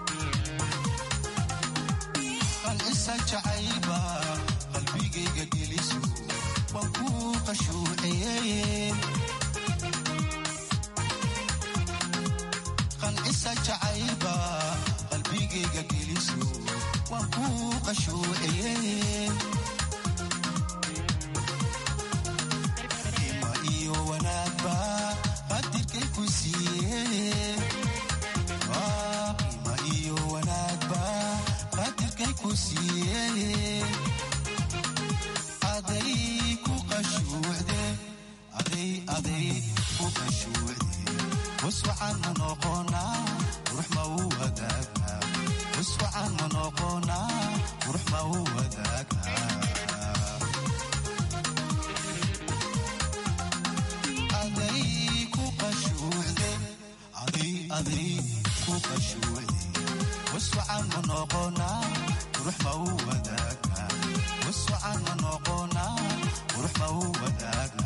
qalbigayga geli qashuuciyey qancisa jacaylba qalbigayga geliso waan ku qashuuciyey ima iyo wanaagba qadirkay ku siiyey ima iyo wanaagba qadirkay ku siiyey aday ku qashuucde aday aday ku qashuucde waswacan ma noqonaa qurux ma u wadaagnaa waswacan ma noqonaa qurux ma u wadaagnaa aday ku qashuucde aday aday ku qashuucde waswacan ma noqonaa qurux ma u wadaagnaa waswacan ma noqonaa qurux ma u wadaagnaa